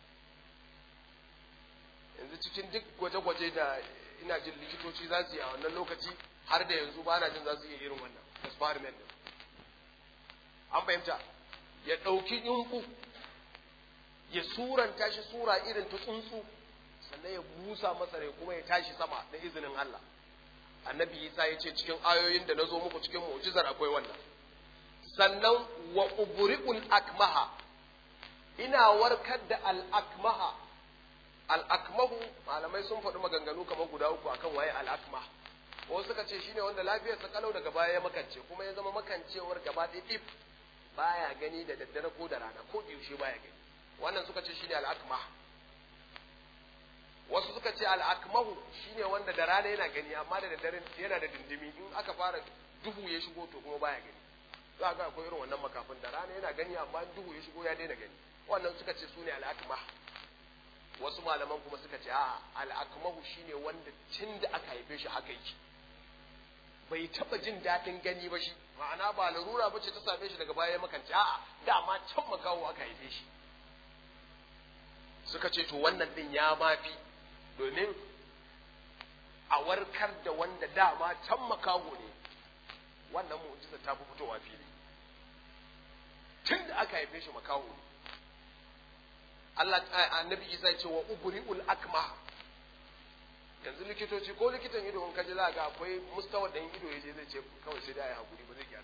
yanzu cikin duk gwaje-gwaje da ina jin likitoci za su yi a wannan lokaci har da yanzu ba na jin za su iya irin wannan experiment din an fahimta ya ɗauki yunku ya suranta shi sura irin ta tsuntsu sannan ya busa masa rai kuma ya tashi sama da izinin Allah annabi Isa ya ce cikin ayoyin da na zo muku cikin mu'jizar akwai wannan sannan wa ubri'ul akmaha ina warkar da al-akmaha al-akmahu malamai sun faɗi maganganu kamar guda uku akan waye al-akmah wasu suka ce shine wanda lafiyar sa kalau daga baya ya makance kuma ya zama makancewar gaba ɗaya dip baya gani da daddare ko da rana ko yaushe baya gani wannan suka ce shine al-akmah wasu suka ce al-akmahu shine wanda da rana yana gani amma da daddare yana da dindimi in aka fara duhu ya shigo to kuma baya gani za ga akwai irin wannan makafin da rana yana gani amma duhu ya shigo ya daina gani wannan suka ce sune al-akmah wasu malaman kuma suka ce a al-akmahu shine wanda tun da aka haife shi haka yake bai taba jin daɗin gani ba shi ma'ana ba larura ba ce ta same shi daga baya ya makance a'a dama can makawo aka haife shi suka ce to wannan din ya mafi domin a warkar da wanda dama can makaho ne wannan mu'jiza ta fi fitowa fili tun da aka haife shi makaho ne Allah annabi Isa ya ce wa ubri'ul akma yanzu likitoci ko likitan ido in kaji za ga akwai mustawa da ido ya je zai ce kawai sai da ya hakuri ba zai gyara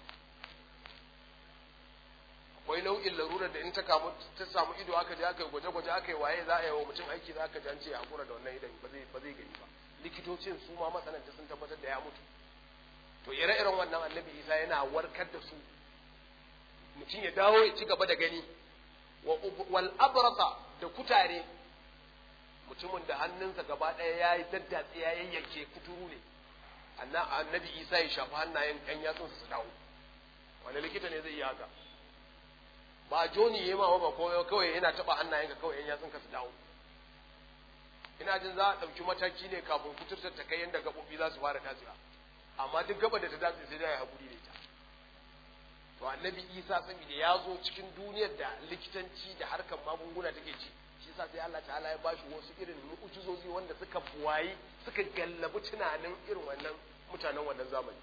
akwai nau'in larurar da in ta kamu ta samu ido aka je aka yi gwaje-gwaje aka yi waye za a yi wa mutum aiki za ka ji an ce ya hakura da wannan idan ba zai ba zai gani ba likitocin su ma masananta sun tabbatar da ya mutu to ire-iren wannan annabi isa yana warkar da su mutum ya dawo ya ci gaba da gani wal abrasa da kutare mutumin da hannunsa gaba ɗaya ya yi daddatse ya yayyanke kuturu ne annabi isa ya shafi hannayen ɗan yatsunsa su dawo wani likita ne zai yi haka ba joni ya ma ba ko kawai yana taɓa hannayenka kawai ɗan yatsunka su dawo ina jin za a ɗauki mataki ne kafin kuturtar ta kai yadda gaɓoɓi za su fara tatsiya amma duk gaba da ta datse sai dai ya haƙuri da ita to annabi isa saboda ya zo cikin duniyar da likitanci da harkar magunguna take ci shi yasa sai Allah ta'ala ya bashi wasu irin mu'ujizozi wanda suka buwayi suka gallabi tunanin irin wannan mutanen wannan zamani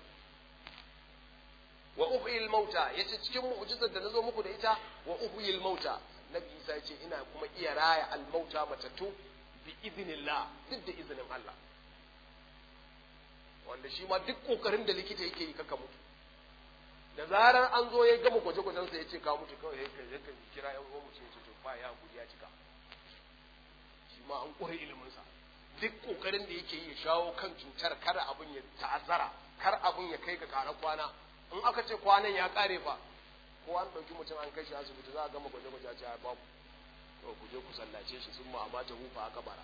wa uhyil mauta yace cikin mu'jizar da nazo muku da ita wa uhyil mauta nabi isa yace ina kuma iya raya al mauta matattu bi idnillah duk da izinin Allah wanda shi ma duk kokarin da likita yake yi kaka mutu da zarar an zo ya gama gwaje-gwajen sa yace ka mutu kawai ya kan kira yan uwan mutum yace to fa ya hakuri ya cika shi ma an kure ilimin sa duk kokarin da yake yi ya shawo kan cutar kar abin ya ta'azzara kar abin ya kai ga kara kwana in aka ce kwanan ya kare fa ko an ɗauki mutum an kai shi asibiti za a gama gwaje-gwaje a ce a babu to ku je ku sallace shi sun ma'amata hufa aka bara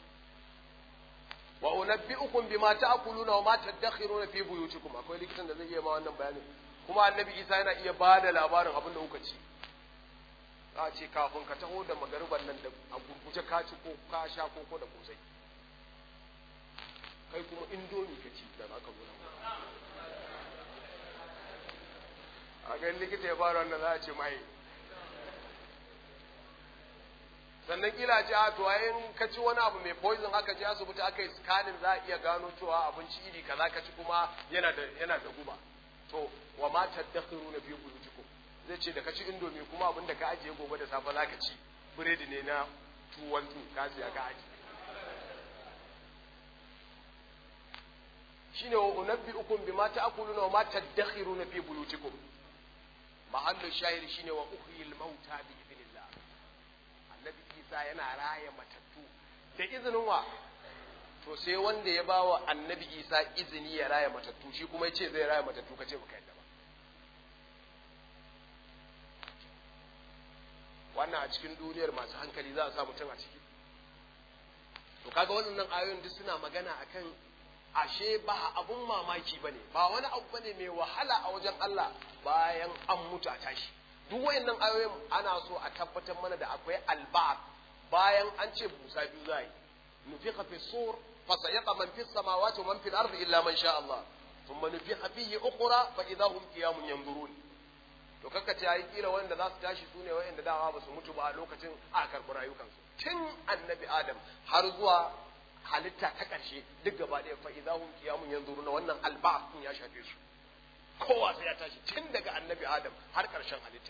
wa unabbi'ukum bima ta'kuluna wa ma tadakhiruna fi buyutikum akwai likitan da zai iya ma wannan bayanin kuma annabi Isa yana iya ba da labarin abin da kuka ci za a ce kafin ka taho da magariban nan da a gurguje ka ci ko ka sha ko ko da kosai kai kuma indomi ka ci da aka zo a ga likita ya fara wannan za a ce mai sannan kila ce a to in ka ci wani abu mai poison aka je asibiti aka yi scanning za a iya gano cewa abinci iri kaza ka ci kuma yana da yana da guba to wa ma tadakhiruna fi buyutikum zai ce da ka ci indomie kuma abin da ka ajiye gobe da safe za ka ci biredi ne na 212 ka siya ka ajiye shine wa unabbi'ukum bima ta'kuluna wa ma tadakhiruna fi buyutikum mahallu shahid shine wa uhyil mauta bi idnillah annabi Isa yana raya matattu da izinin wa to sai wanda ya bawa annabi Isa izini ya raya matattu shi kuma yace zai raya matattu kace baka yadda ba wannan a cikin duniyar masu hankali za a sa mutum a ciki to kaga wannan ayoyin duk suna magana akan ashe ba abun mamaki bane ba wani abu bane mai wahala a wajen Allah bayan an mutu a tashi duk wayannan ayoyin ana so a tabbatar mana da akwai alba'at bayan an ce busa biyu zai nufiqa fi sur fa sayaqa man fi samawati wa man fil ardi illa man sha Allah thumma nufiqa fihi ukhra fa idahum qiyamun yanzurun to kaka ce ai kila wanda za su tashi sune wayanda dawa ba su mutu ba a lokacin a karɓi rayukansu tun annabi adam har zuwa halitta ta ƙarshe duk gaba ɗaya fa idahum qiyamun yanzuruna wannan alba'at din ya shafe su kowa sai ya tashi tun daga annabi adam har ƙarshen halitta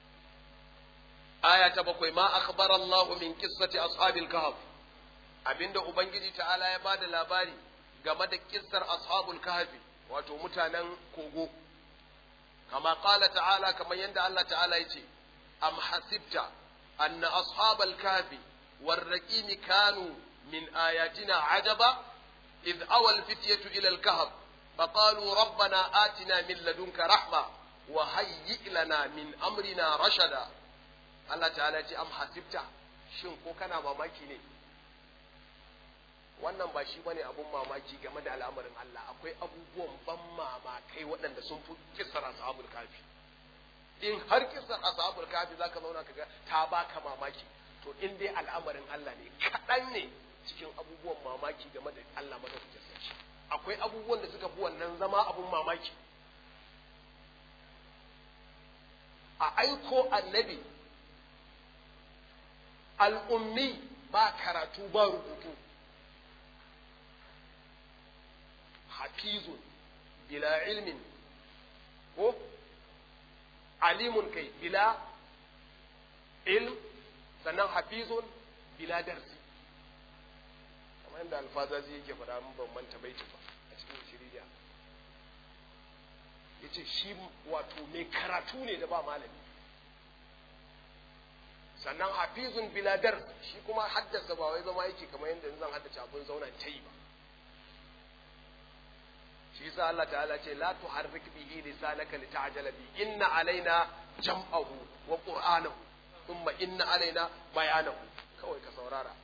aya ta bakwai ma akhbara Allah min qissati ashabil kahf abinda ubangiji ta'ala ya bada labari game da kissar ashabul kahfi wato mutanen kogo kama qala ta'ala kamar yanda Allah ta'ala yace am hasibta anna ashabal kahfi والرقيم كانوا من آياتنا عجبا إذ أوى الفتية إلى الكهف فقالوا ربنا آتنا من لدنك رحمة وهيئ لنا من أمرنا رشدا الله تعالى أم حسبت shin ko kana mamaki ne wannan ba shi bane abun mamaki game da al'amarin Allah akwai abubuwan ban mamakai waɗanda sun fi kisar ashabul kafi in har kisar ashabul kafi zaka zauna kaga ta baka mamaki to in dai al'amarin Allah ne kaɗan ne cikin abubuwan mamaki game da Allah madaukakin sarki akwai abubuwan da suka fi wannan zama abun mamaki a aiko annabi al'ummi ba karatu ba rubutu hafizun bila ilmin ko alimun kai bila ilm sannan hafizun bila darsi kamar yadda alfazazi yake faɗa mun ban manta baiti ba a cikin shiriya yace shi wato mai karatu ne da ba malami sannan hafizun bila dars shi kuma haddasa ba wai zama yake kamar yadda zan haddace abun zauna ta yi ba shi yasa Allah ta'ala ce la tuharrik bihi lisanaka lita'jala bi inna alaina jam'ahu wa qur'anahu thumma inna alaina bayanahu kawai ka saurara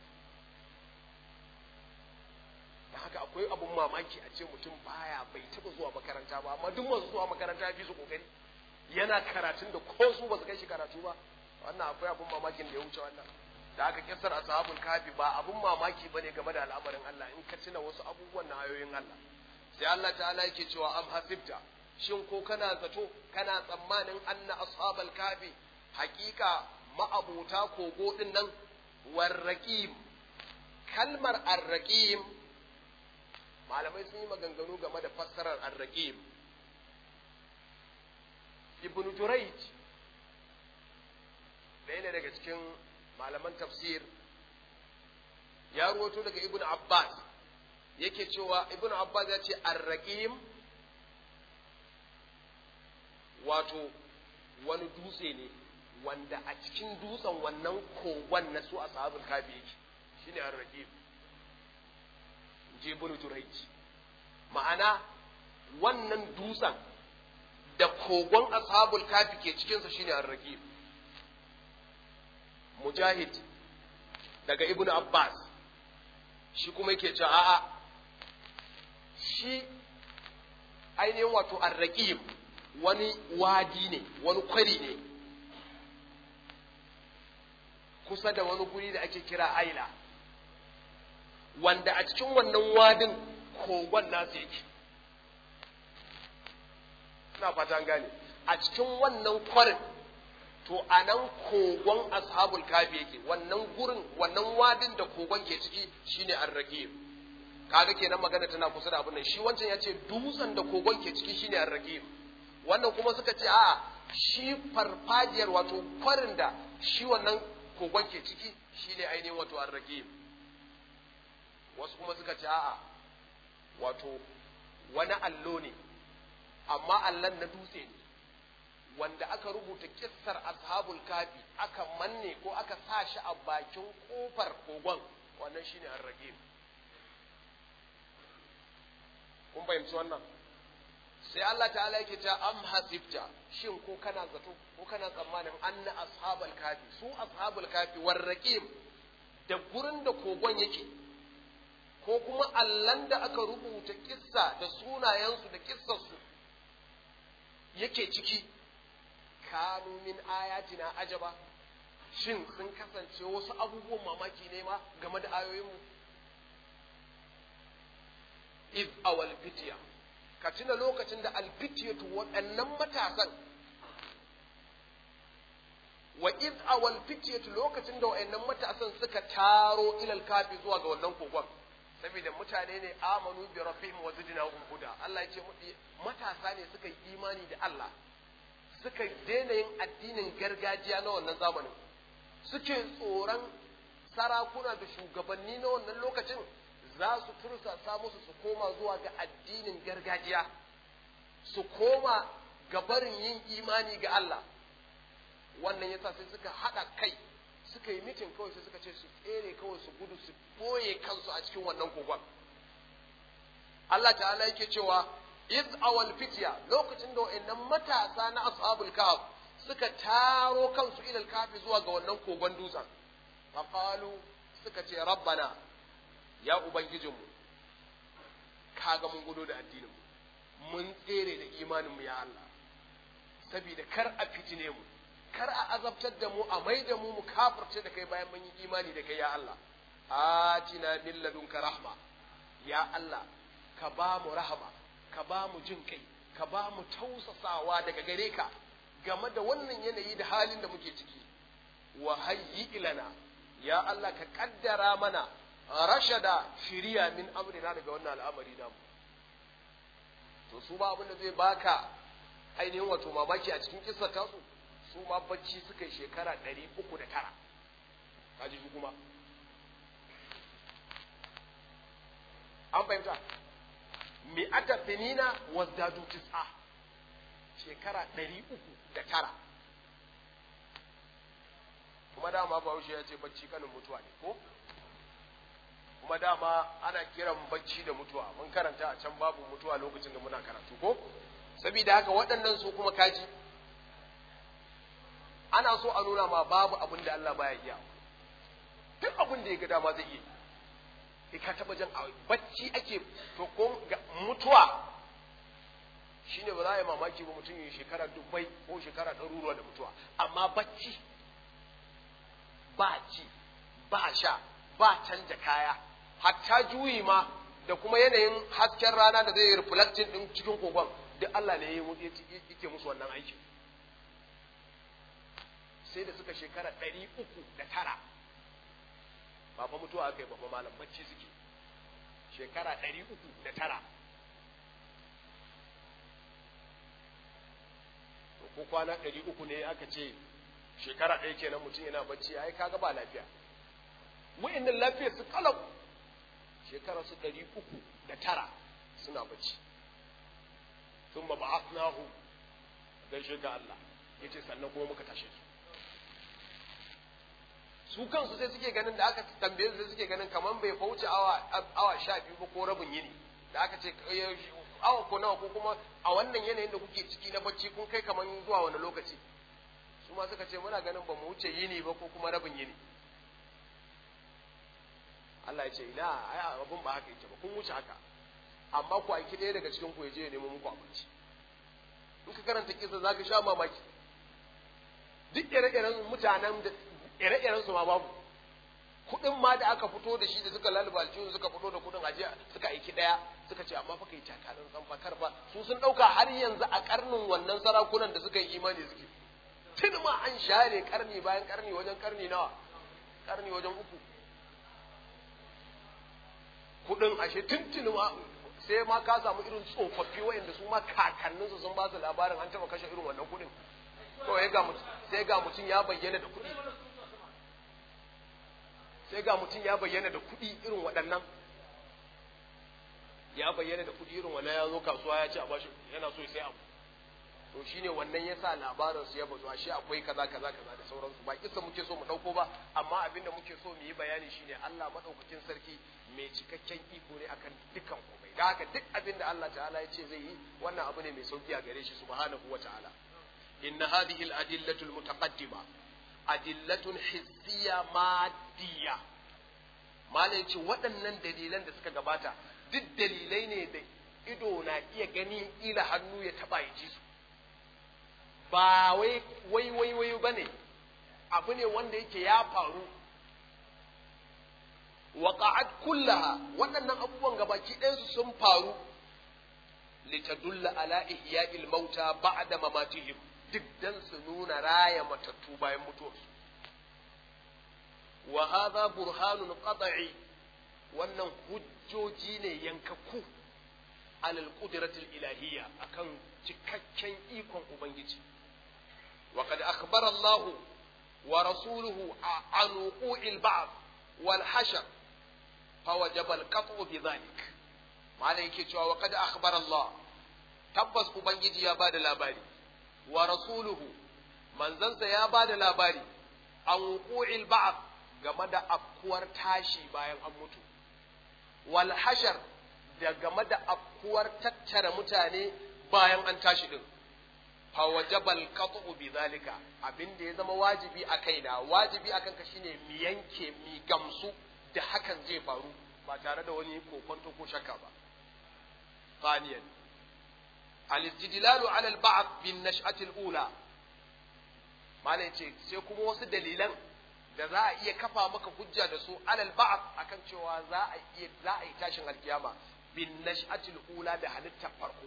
da haka akwai abun mamaki a ce mutum baya bai taba zuwa makaranta ba amma duk masu zuwa makaranta ya fi su kokari yana karatun da ko su ba su kai shi karatu ba wannan akwai abun mamakin da ya wuce wannan da aka kisar ashabul kafi ba abun mamaki bane game da al'amarin Allah in ka tuna wasu abubuwan na ayoyin Allah sai Allah ta'ala yake cewa am hasibta shin ko kana zato kana tsammanin anna ashabal kafi haƙiƙa ma'abuta kogo din nan warraqim kalmar arraqim malamai sun yi maganganu game da fassarar arraqim ibn jurayj ɗaya ne daga cikin malaman tafsir ya ruwato daga ibn abbas yake cewa ibn abbas ya ce arraqim wato wani dutse ne wanda a cikin dutsen wannan kogon na su ashabul kafi yake shine arraqim je ibn jurayj ma'ana wannan dutsen da kogon ashabul kafi ke cikinsa shine arraqib mujahid daga ibnu abbas shi kuma yake cewa a'a shi ainihin wato arraqib wani wadi ne wani kwari ne kusa da wani guri da ake kira aila wanda a cikin wannan wadin kogon nasu yake ina fata an gane a cikin wannan kwarin to a nan kogon ashabul kafi yake wannan gurin wannan wadin da kogon ke ciki shine arraqib kaga kenan magana tana kusa da abin nan shi wancan yace dutsen da kogon ke ciki shine arraqib wannan kuma suka ce a'a shi farfajiyar wato kwarin da shi wannan kogon ke ciki shine ainihin wato arraqib wasu kuma suka ce a'a wato wani allo ne amma allon na dutse ne wanda aka rubuta kissar ashabul kafi aka manne ko aka sa shi a bakin kofar kogon wannan shine arraqib kun fahimci wannan sai Allah ta'ala yake ta am hasibta shin ko kana zato ko kana tsammanin anna ashabul kafi su ashabul kafi warraqib da gurin da kogon yake ko kuma allan da aka rubuta kissa da sunayensu da kissarsu yake ciki kanu min ayatina ajaba shin sun kasance wasu abubuwan mamaki ne ma game da ayoyinmu if awal fitiya ka tuna lokacin da alfitiyatu waɗannan matasan wa iz awal fitiyatu lokacin da waɗannan matasan suka taro ilal kafi zuwa ga wannan kogon saboda mutane ne amanu bi rabbihim wa zidnahum huda Allah ya ce matasa ne suka yi imani da Allah suka daina yin addinin gargajiya na wannan zamanin suke tsoron sarakuna da shugabanni na wannan lokacin za su tursasa musu su koma zuwa ga addinin gargajiya su koma ga barin yin imani ga Allah wannan yasa sai suka haɗa kai suka yi mitin kawai sai suka ce su tsere kawai su gudu su boye kansu a cikin wannan kogon Allah ta'ala yake cewa iz awal fitya lokacin da wayannan matasa na ashabul kahf suka taro kansu ilal kafi zuwa ga wannan kogon dutsen faqalu suka ce rabbana ya ubangijinmu kaga mun gudu da addinin mu mun tsere da imanin mu ya Allah saboda kar a fitine mu kar a azabtar da mu a mai da mu mu kafirce da kai bayan mun yi imani da kai ya Allah atina min ladunka rahma ya Allah ka ba mu rahama ka ba mu jin kai ka ba mu tausasawa daga gare ka game da wannan yanayi da halin da muke ciki wa hayyi ilana ya Allah ka kaddara mana rashada shiriya min amrina daga wannan al'amari namu to su ba abin da zai baka ainihin wato mamaki a cikin kissar tasu su ma bacci suka yi shekara ɗari uku da tara kaji shi kuma an fahimta mi'ata finina wazdadu tis'a shekara ɗari uku da tara kuma dama bahaushe ya ce bacci kanin mutuwa ne ko kuma dama ana kiran bacci da mutuwa mun karanta a can babu mutuwa lokacin da muna karatu ko saboda haka waɗannan su kuma kaji ana so a nuna ma babu abin da Allah baya iya duk abin da ya ga dama zai iya sai ka taba jan bacci ake to ko mutuwa shine ba za a yi mamaki ba mutum yi shekara dubbai ko shekara ɗaruruwa da mutuwa amma bacci ba ci ba sha ba canja kaya hatta juyi ma da kuma yanayin hasken rana da zai reflecting din cikin kogon duk Allah ne ya yake musu wannan aiki sai da suka shekara ɗari uku da tara ba fa mutuwa aka yi ba fa malam bacci suke shekara ɗari uku da tara ko kwana ɗari uku ne aka ce shekara ɗaya kenan mutum yana bacci ai kaga ba lafiya wa'annan lafiyar su kalau shekara su ɗari uku da tara suna bacci sun ba ba'athnahu gaishe ga Allah yace sannan kuma muka tashe su su kansu sai suke ganin da aka tambaye su sai suke ganin kaman bai fauce awa awa sha biyu ba ko rabin yini da aka ce awa ko nawa ko kuma a wannan yanayin da kuke ciki na bacci kun kai kaman zuwa wani lokaci su ma suka ce muna ganin ba mu wuce yini ba ko kuma rabin yini Allah ya ce ina ai abun ba haka yake ba kun wuce haka amma ku aiki ɗaya daga cikin ku ya je ya nemo muku abinci in ka karanta kisa zaka sha mamaki duk ire-iren mutanen da ire-iren su ma babu kuɗin ma da aka fito da shi da suka laluba aljihu suka fito da kuɗin ajiya suka aiki ɗaya suka ce amma fa kai takarar san fakar ba su sun ɗauka har yanzu a karnin wannan sarakunan da suka yi imani suke tun ma an share karni bayan karni wajen karni nawa karni wajen uku kuɗin ashe tuntuni ma sai ma ka samu irin tsofaffi wayanda su ma kakanninsu sun ba su labarin an taɓa kashe irin wannan kuɗin kawai ga mutum sai ga mutum ya bayyana da kuɗi sai ga mutum ya bayyana da kuɗi irin waɗannan ya bayyana da kuɗi irin wannan ya zo kasuwa ya ce a bashi yana so ya sai abu to shine wannan ya sa labarin su ya bazu ashe akwai kaza kaza kaza da sauransu ba kisa muke so mu ɗauko ba amma abin da muke so mu yi bayani shine Allah madaukakin sarki mai cikakken iko ne akan dukkan komai da haka duk abin da Allah ta'ala ya ce zai yi wannan abu ne mai sauki a gare shi subhanahu wa ta'ala إن هذه الأدلة المتقدمة أدلة حسية مادية ما لنشي waɗannan dalilan da suka gabata duk dalilai ne da ido na iya gani ila hannu ya taɓa ya ji su ba wai wai wai wai ba ne abu ne wanda yake ya faru waƙa'at kullaha waɗannan abubuwan gabaki ɗayansu sun faru litadulla ala ihya'il mauta ba'da mamatihim duk dan su nuna raya matattu bayan mutuwarsu wa hadha burhanun qat'i wannan hujjoji ne yankakku alal qudratil ilahiyya akan cikakken ikon ubangiji wa qad akhbara Allah wa rasuluhu an wuqu'il ba'd wal hashr fawajaba al qat'u bi dhalik malai yake cewa wa qad akhbara Allah tabbas ubangiji ya bada labari wa rasuluhu manzansa ya ba da labari an wuqu'il ba'd game da afkuwar tashi bayan an mutu wal hashar da game da afkuwar tattara mutane bayan an tashi din fa wajabal qat'u bi zalika abinda ya zama wajibi a kaina wajibi akan ka shine mi yanke mi gamsu da hakan zai faru ba tare da wani kokonto ko shakka ba ثانيا الاستدلال على البعض بالنشأة الأولى ما ce sai kuma wasu dalilan da za a iya kafa maka hujja da su alal ba'd akan cewa za a iya za a yi tashin alkiyama bin nash'atil ula da halittar farko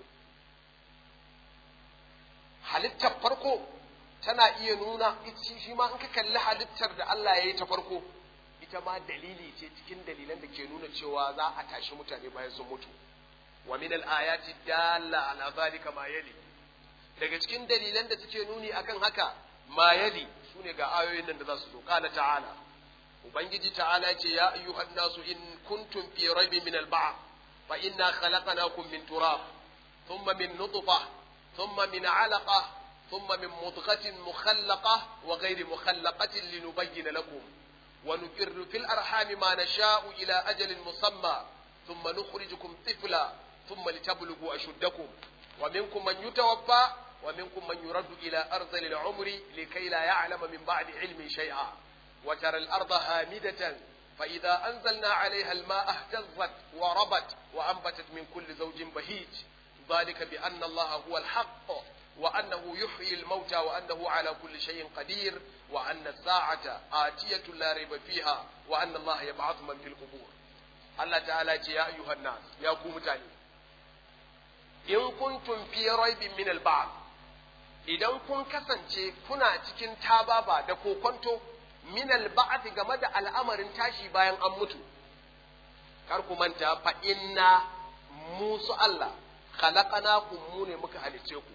halittar farko tana iya nuna shi ma in ka kalli halittar da Allah ya yi ta farko ita ma dalili ce cikin dalilan da ke nuna cewa za a tashi mutane bayan sun mutu wa min al-ayati dalla ala zalika ma yali daga cikin dalilan da suke nuni akan haka ma yali sune ga ayoyin nan da za su zo qala ta'ala ubangiji ta'ala yace ya ayyuhan nasu in kuntum fi raibin min al-ba'th fa inna khalaqnakum min turab thumma min nutfah thumma min 'alaqah thumma min mudghatin mukhallaqah wa ghayri mukhallaqatin linubayyana lakum ونقر في الأرحام ما نشاء إلى أجل مسمى ثم نخرجكم طفلا ثم لتبلغوا أشدكم ومنكم من يتوفى ومنكم من يرد إلى أرذل العمر لكي لا يعلم من بعد علم شيئا وترى الأرض هامدة فإذا أنزلنا عليها الماء اهتزت وربت وأنبتت من كل زوج بهيج ذلك بأن الله هو الحق وأنه يحيي الموتى وأنه على كل شيء قدير وأن الساعة آتية لا ريب فيها وأن الله يبعث من في القبور Allah ta'ala ce ya ayyuhan nas ya ku mutane in kuntum fi raibin min al idan kun kasance kuna cikin tababa da kokonto min al game da al'amarin tashi bayan an mutu kar ku manta fa inna musu Allah khalaqnakum mu ne muka halice ku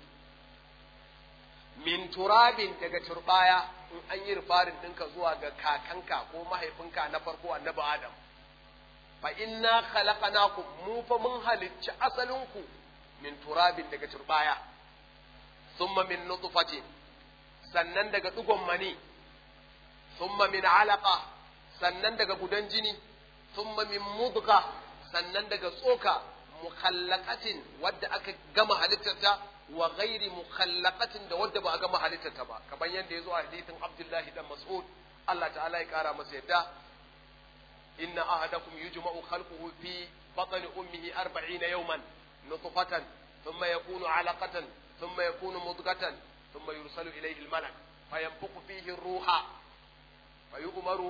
min turabin daga turbaya in an yi rufarin ɗinka zuwa ga kakanka ko mahaifinka na farko annabi Adam fa inna khalaqnakum mu fa mun halicci asalinku min turabin daga turbaya thumma min nutfatin sannan daga dugon mani thumma min alaqa sannan daga gudan jini thumma min mudgha sannan daga tsoka mukhallaqatin wadda aka gama halittarta wa ghairi mukhallaqatin da wadda ba a gama halittarta ba kamar yadda ya zo a hadithin Abdullahi dan Mas'ud Allah ta'ala ya kara masa yadda inna ahadakum yujma'u khalquhu fi batni ummihi 40 yawman nutfatan thumma yakunu 'alaqatan thumma yakunu mudghatan thumma yursalu ilayhi al-malak fayanfukhu fihi ar-ruha fayu'maru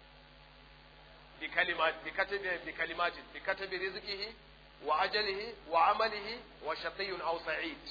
بكلمات بكتب بكلمات بكتب رزقه وأجله وعمله وشقي أو سعيد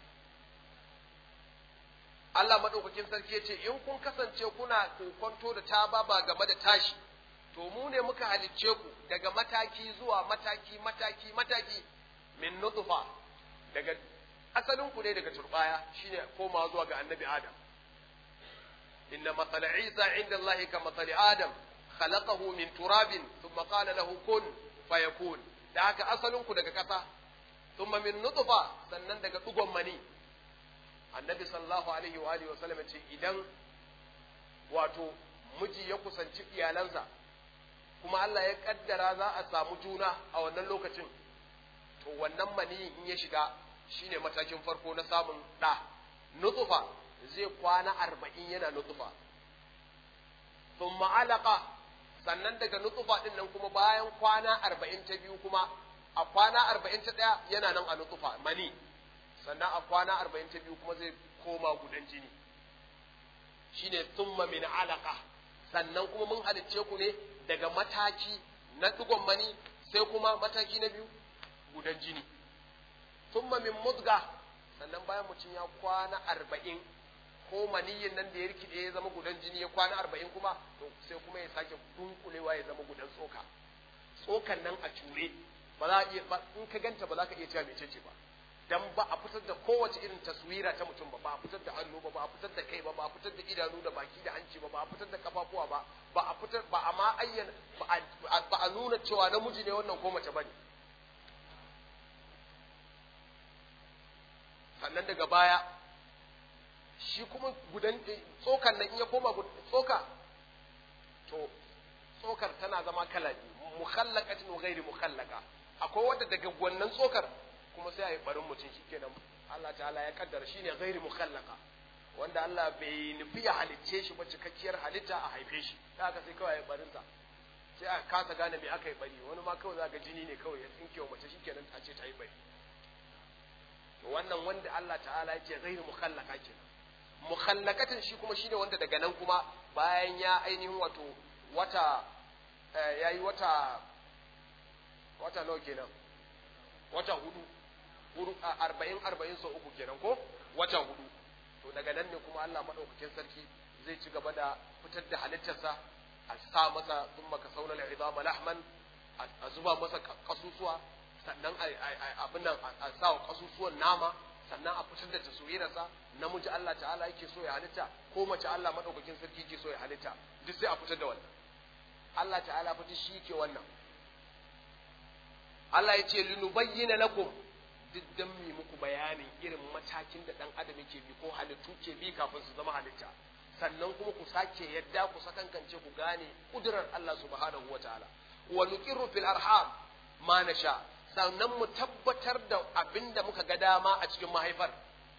Allah maɗaukakin sarki ya ce, In kun kasance kuna kokonto da ta ba game da tashi, to mu ne muka halicce ku daga mataki zuwa mataki, mataki, mataki, min nutfa daga asalin ku ne daga turbaya shine koma zuwa ga annabi Adam. Inna matsala Isa inda Allah ka matsali Adam, khalaqahu min turabin, thumma qala lahu kun fayakun. Da haka asalin ku daga ƙasa, thumma min nutfa sannan daga ɗugon mani. annabi sallallahu alaihi wa alihi wasallam ce idan wato miji ya kusanci iyalansa kuma Allah ya kaddara za a samu juna a wannan lokacin to wannan mani in ya shiga shine matakin farko na samun ɗa nutsufa zai kwana arba'in yana nutsufa thumma alaqa sannan daga nutsufa din nan kuma bayan kwana arba'in ta biyu kuma a kwana arba'in ta ɗaya yana nan a nutsufa mani sannan a kwana arba'in ta biyu kuma zai koma gudan jini shine thumma min alaka sannan kuma mun halicce ku ne daga mataki na digon mani sai kuma mataki na biyu gudan jini thumma min mudga sannan bayan mutum ya kwana arba'in ko maniyin nan da ya rikide ya zama gudan jini ya kwana arba'in kuma to sai kuma ya sake dunkulewa ya zama gudan tsoka tsokan nan a cure ba za a iya in ka ganta ba za ka iya cewa mecece ba dan ba a fitar da kowace irin taswira ta mutum ba ba a fitar da hannu ba ba a fitar da kai ba ba a fitar da idanu da baki da hanci ba ba a fitar da kafafuwa ba ba a fitar ba a ma ayyana ba a nuna cewa namiji ne wannan ko mace bane sannan daga baya shi kuma gudan tsokan nan in ya koma tsoka to tsokar tana zama kala biyu mukhallaqatin wa ghairi mukhallaqa akwai wanda daga wannan tsokar kuma sai a yi barin mutum shi kenan Allah ta'ala ya kaddara shi ne gairi mukhallaka wanda Allah bai nufi ya halicce shi ba cikakkiyar halitta a haife shi da aka sai kawai ya barin sa sai a kasa gane me aka yi bari wani ma kawai zaka jini ne kawai ya tsinke wa mace shi kenan a ce ta yi bari to wannan wanda Allah ta'ala ya ce gairi mukhallaka kenan mukhallakatin shi kuma shine wanda daga nan kuma bayan ya ainihin wato wata yayi wata wata nawa kenan wata hudu arba'in arba'in sau uku kenan ko wata hudu to daga nan ne kuma Allah maɗaukakin sarki zai ci gaba da fitar da halittarsa a sa masa sun maka sauna al'izama lahman a zuba masa kasusuwa sannan abin nan a sa wa kasusuwan nama sannan a fitar da taswirarsa namiji Allah ta'ala yake so ya halitta ko mace Allah maɗaukakin sarki yake so ya halitta duk sai a fitar da wannan Allah ta'ala fiti shi yake wannan Allah ya ce linubayyana lakum duk dan mi muku bayanin irin matakin da dan adam yake bi ko halittu ke bi kafin su zama halitta sannan kuma ku sake yadda ku sakankance ku gane kudurar Allah subhanahu wataala wa nuqirru fil arham ma nasha sannan mu tabbatar da abinda muka ga dama a cikin mahaifar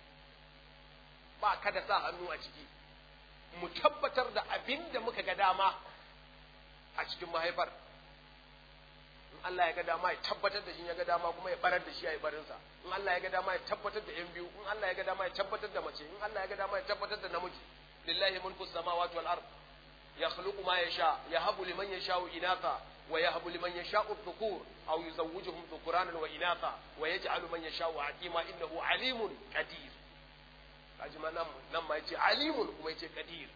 ba kada sa hannu a ciki mu tabbatar da abinda muka ga dama a cikin mahaifar in Allah ya ga dama ya tabbatar da shi ya ga dama kuma ya barar da shi ya yi barinsa in Allah ya ga dama ya tabbatar da yan biyu in Allah ya ga dama ya tabbatar da mace in Allah ya ga dama ya tabbatar da namiji lillahi mulku samawati wal ard yakhluqu ma yasha yahabu liman yasha'u inatha wa yahbu liman yasha'u dhukur aw yuzawwijuhum dhukuranan wa inatha wa yaj'alu man yasha'u aqima innahu alimun qadir kaji ma nan nan ma yace alimun kuma yace qadir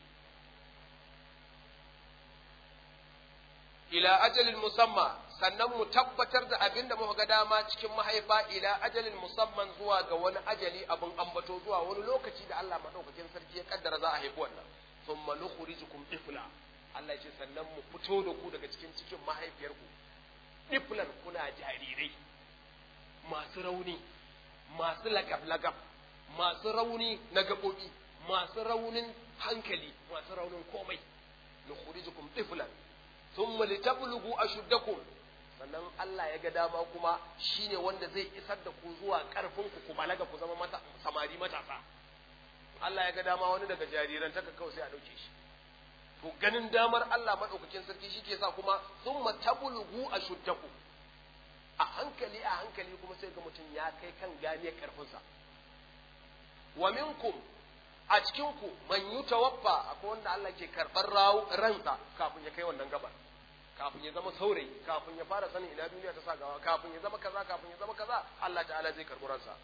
ila ajalin musamma sannan mu tabbatar da abin da muka ga dama cikin mahaifa ila ajalin musamman zuwa ga wani ajali abin ambato zuwa wani lokaci da Allah madaukakin sarki ya kaddara za a haifi wannan thumma nukhrijukum ifla Allah ce sannan mu fito da ku daga cikin cikin mahaifiyarku iflan kuna jarirai masu rauni masu lagab-lagab masu rauni na gaɓoɓi masu raunin hankali masu raunin komai nukhrijukum iflan thumma litablughu ashuddakum sannan Allah ya ga dama kuma shine wanda zai isar da ku zuwa karfin ku ku balaga ku zama mata samari matasa Allah ya ga dama wani daga jariran taka kawai sai a dauke shi to ganin damar Allah madaukakin sarki shike sa kuma thumma tablughu ashuddakum a hankali a hankali kuma sai ga mutum ya kai kan ganiyar karfinsa wa minkum a cikin ku man yutawaffa akwai wanda Allah ke karɓar ransa kafin ya kai wannan gabar kafin ya zama saurayi kafin ya fara sanin ina duniya ta sa gawa kafin ya zama kaza kafin ya zama kaza Allah ta'ala zai karɓi ransa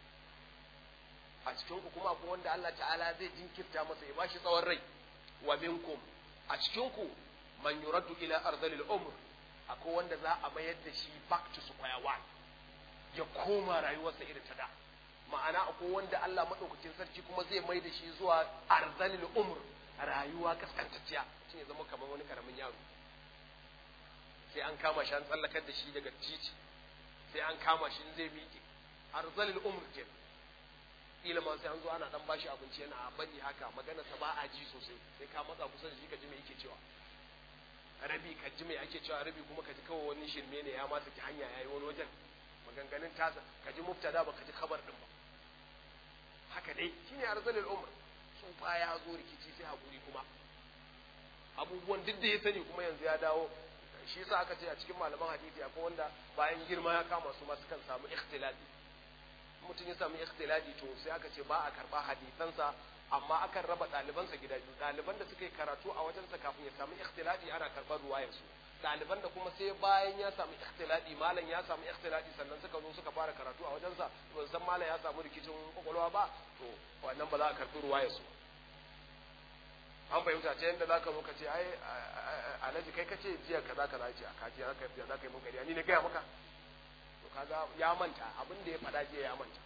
a cikin ku kuma akwai wanda Allah ta'ala zai jinkirta masa ya bashi tsawon rai wa minkum a cikin ku man yuraddu ila ardhil umr akwai wanda za a mayar da shi back to square one ya koma rayuwarsa irin ta da ma'ana akwai wanda Allah maɗaukakin sarki kuma zai mai da shi zuwa arzalil umr rayuwa kaskantacciya shi ne zama kamar wani karamin yaro sai an kama shi an tsallakar da shi daga titi sai an kama shi zai miƙe arzalil umr ke kila ma sai an zo ana dan bashi abinci yana bari haka magana sa ba a ji sosai sai ka matsa kusa da shi ka ji me yake cewa rabi ka ji me ake cewa rabi kuma ka ji kawai wani shirme ne ya ma saki hanya yayi wani wajen maganganun tasa ka ji mubtada ba ka ji khabar din ba haka dai shine arzalul umr sun fa ya zo rikici sai hakuri kuma abubuwan duk da ya sani kuma yanzu ya dawo shi yasa aka ce a cikin malaman hadisi akwai wanda bayan girma ya kama su ma sukan samu ikhtilali mutum ya samu ikhtilali to sai aka ce ba a karba hadisansa amma akan raba ɗalibansa gida biyu ɗaliban da suka yi karatu a wajensa kafin ya samu ikhtilali ana karɓar ruwayarsu ɗaliban da kuma sai bayan ya samu ikhtilali malam ya samu ikhtilali sannan suka zo suka fara karatu a wajensa to san malam ya samu rikicin kwakwalwa ba to wannan ba za a karɓi ruwayarsu an fahimta ta yadda za ka zo ka ce ai alhaji kai kace jiya kaza kaza ce a kaji za ka za ka yi mun gariya ni ne gaya maka to kaga ya manta abin da ya faɗa jiya ya manta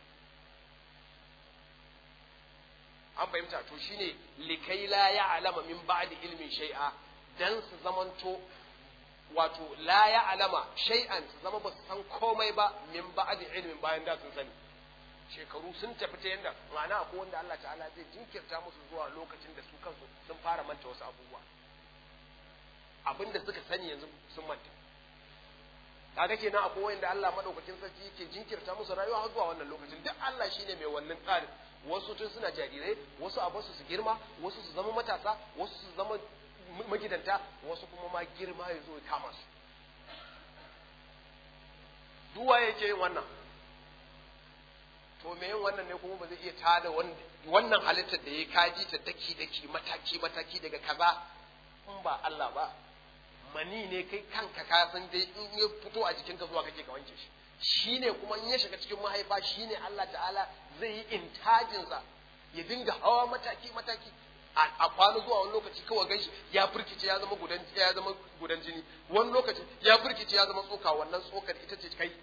an fahimta to shine likai la ya'lama min ba'di ilmin shay'a dan su zamanto wato la ya'lama shay'an su zama ba su san komai ba min ba'di ilmin bayan da sun sani shekaru sun tafi ta yanda ma'ana akwai wanda Allah ta'ala zai jinkirta musu zuwa lokacin da su kansu sun fara manta wasu abubuwa abinda suka sani yanzu sun manta kaga kenan akwai wanda Allah madaukakin sarki yake jinkirta musu rayuwa har zuwa wannan lokacin duk Allah shine mai wannan tsarin wasu tun suna jarirai wasu a basu su girma wasu su zama matasa wasu su zama magidanta wasu kuma ma girma ya zo ya kama su duwa yake yin wannan to me yin wannan ne kuma ba zai iya tada wannan halittar da ya kaji ta daki daki mataki mataki daga kaza in ba Allah ba mani ne kai kanka ka san dai in ya fito a jikinka zuwa kake ka wanke shi shine kuma in ya shiga cikin mahaifa shine Allah ta'ala zai yi intajinsa ya dinga hawa mataki mataki a kwano zuwa wani lokaci kawai gaishe ya firkice ya zama gudan ya zama gudan jini wani lokaci ya firkice ya zama tsoka wannan tsokar ita ce kai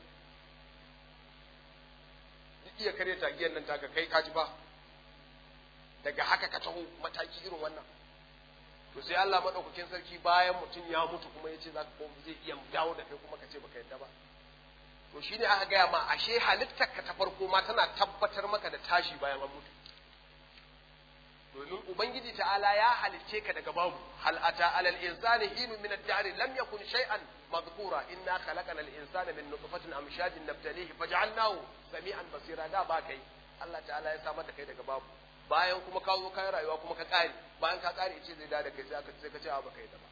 duk iya karya tagiyar nan taka kai kaji ba daga haka ka taho mataki irin wannan to sai Allah madaukakin sarki bayan mutum ya mutu kuma ya ce za ka zai iya dawo da kai kuma ka ce baka yadda ba to shine aka gaya ma ashe halittar ka ta farko ma tana tabbatar maka da tashi bayan an mutu domin ubangiji ta'ala ya halicce ka daga babu hal ata alal insani hinu min ad-dahr lam yakun shay'an madhkura inna khalaqana al-insana min nutfatin amshajin nabtalihi faj'alnahu sami'an basira da ba kai Allah ta'ala ya samar da kai daga babu bayan kuma ka zo kai rayuwa kuma ka kare bayan ka kare ce zai da kai sai aka sai ka ce a baka yi da ba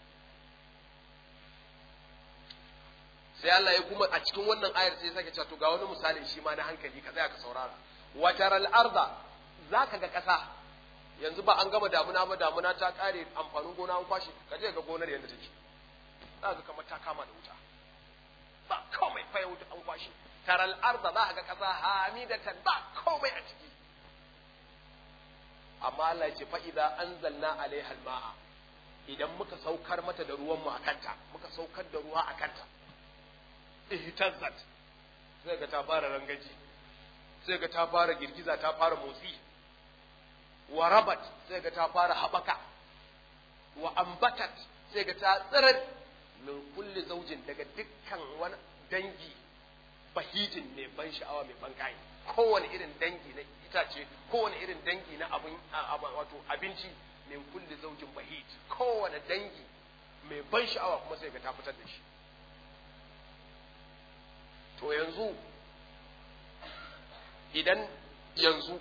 sai Allah ya kuma a cikin wannan ayar sai sake cewa to ga wani misalin shi ma na hankali ka tsaya ka saurara wataral arda zaka ga kasa yanzu ba an gama damuna ba damuna ta kare amfanin gona an kwashe ka je ga gonar yadda take za ga kamar ta kama da wuta ba komai fa yau an kwashe taral arda za ga kasa hamidatan ba komai a ciki amma Allah ya ce fa idza anzalna alaiha alma'a idan muka saukar mata da ruwan mu akanta muka saukar da ruwa akanta ihtazzat sai ga ta fara rangaji sai ga ta fara girgiza ta fara motsi wa rabat sai ga ta fara habaka wa ambatat sai ga ta tsirar min kulli zaujin daga dukkan wani dangi bahijin mai ban sha'awa mai ban kai kowane irin dangi na itace kowane irin dangi na abin wato abinci min kulli zaujin bahij kowane dangi mai ban sha'awa kuma sai ga ta fitar da shi to yanzu idan yanzu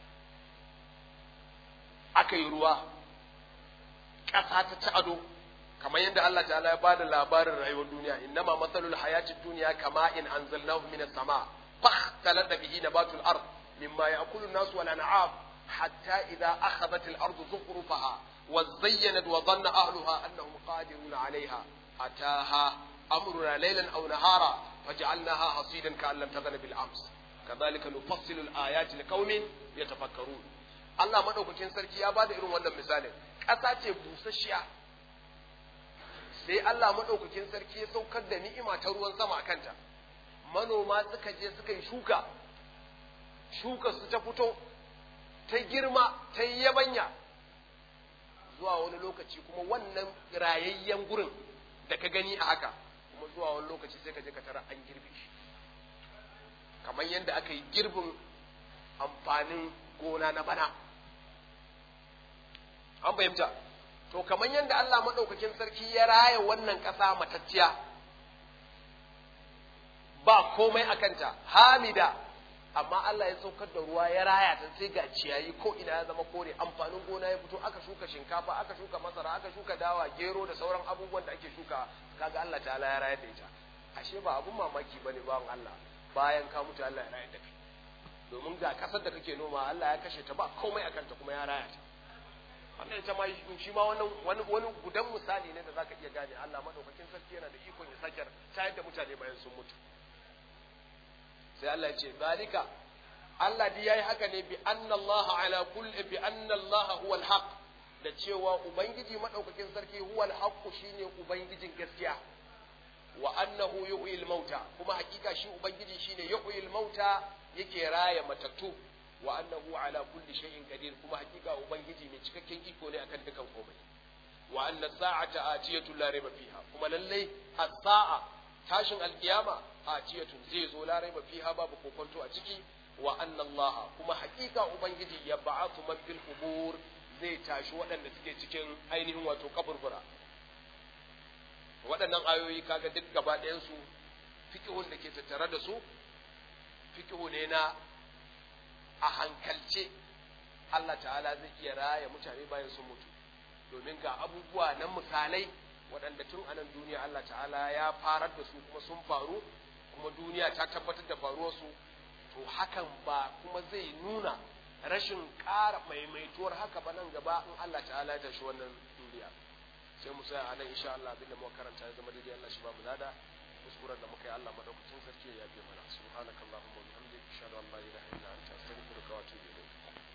aka yi ruwa ƙasa ta ci ado kamar yadda Allah ta'ala ya bada labarin rayuwar duniya innama matsalul hayati duniya kama in anzalnahu minas sama fakhtalata bihi nabatul ard mimma ya'kulu an-nas wal an'am hatta idha akhadhat al-ardu zukhrufaha wa zayyanat wa dhanna ahluha annahum qadirun 'alayha ataha amruna laylan aw nahara faj'alnaha hasidan ka'an lam taghna bil ams kadhalika nufassilu al-ayati liqaumin yatafakkarun Allah madaukakin sarki ya bada irin wannan misalin ƙasa ce busasshiya sai Allah maɗaukakin sarki ya saukar da ni'ima ta ruwan sama a kanta manoma suka je suka yi shuka shuka su ta fito ta girma ta yi yabanya zuwa wani lokaci kuma wannan rayayyen gurin da ka gani a haka kuma zuwa wani lokaci sai ka je ka tara an girbe shi kamar yadda aka yi girbin amfanin gona na bana an fahimta to kamar yadda Allah maɗaukakin sarki ya raya wannan ƙasa matacciya ba komai a kanta hamida amma Allah ya saukar da ruwa ya raya ta sai ga ciyayi ko ina ya zama kore amfanin gona ya fito aka shuka shinkafa aka shuka masara aka shuka dawa gero da sauran abubuwan da ake shuka kaga Allah ta'ala ya rayar da ita ashe ba abun mamaki bane bawan Allah bayan ka mutu Allah ya rayar da kai domin ga kasar da kake noma Allah ya kashe ta ba komai a kanta kuma ya raya ta wannan ita ma shi ma wannan wani wani gudan misali ne da zaka iya gane Allah madaukakin sarki yana da ikon ya sake tayar da mutane bayan sun mutu sai Allah ya ce zalika Allah dai yayi haka ne bi anna Allah ala kulli bi anna Allah huwa al da cewa ubangiji madaukakin sarki huwa al shine ubangijin gaskiya wa annahu yuhyil mauta kuma hakika shi ubangiji shine yuhyil mauta yake raya matattu wa annahu ala kulli shay'in qadir kuma hakika ubangiji mai cikakken iko ne akan dukan komai wa anna sa'ata atiyatu la rayba fiha kuma lalle as-sa'a tashin alkiyama atiyatu zai zo la rayba fiha babu kokonto a ciki wa anna Allah kuma hakika ubangiji ya ba'athu man fil qubur zai tashi waɗanda suke cikin ainihin wato kaburbura waɗannan ayoyi kaga duk gaba ɗayan su fiqhun da ke tattare da su fiqhu ne na a hankalce Allah ta'ala zai iya raya mutane bayan sun mutu domin ga abubuwa na misalai waɗanda tun a nan duniya Allah ta'ala ya farar da su kuma sun faru kuma duniya ta tabbatar da faruwarsu to hakan ba kuma zai nuna rashin ƙara maimaituwar haka ba nan gaba in Allah ta'ala ya tashi wannan duniya sai mu tsaya a nan insha Allah abinda muka karanta ya zama daidai Allah shi ba mu lada kuskuren da muka yi Allah madaukakin sarki ya yafe mana subhanakallahumma wa bihamdika ashhadu an la ilaha illa anta astaghfiruka wa atubu ilayk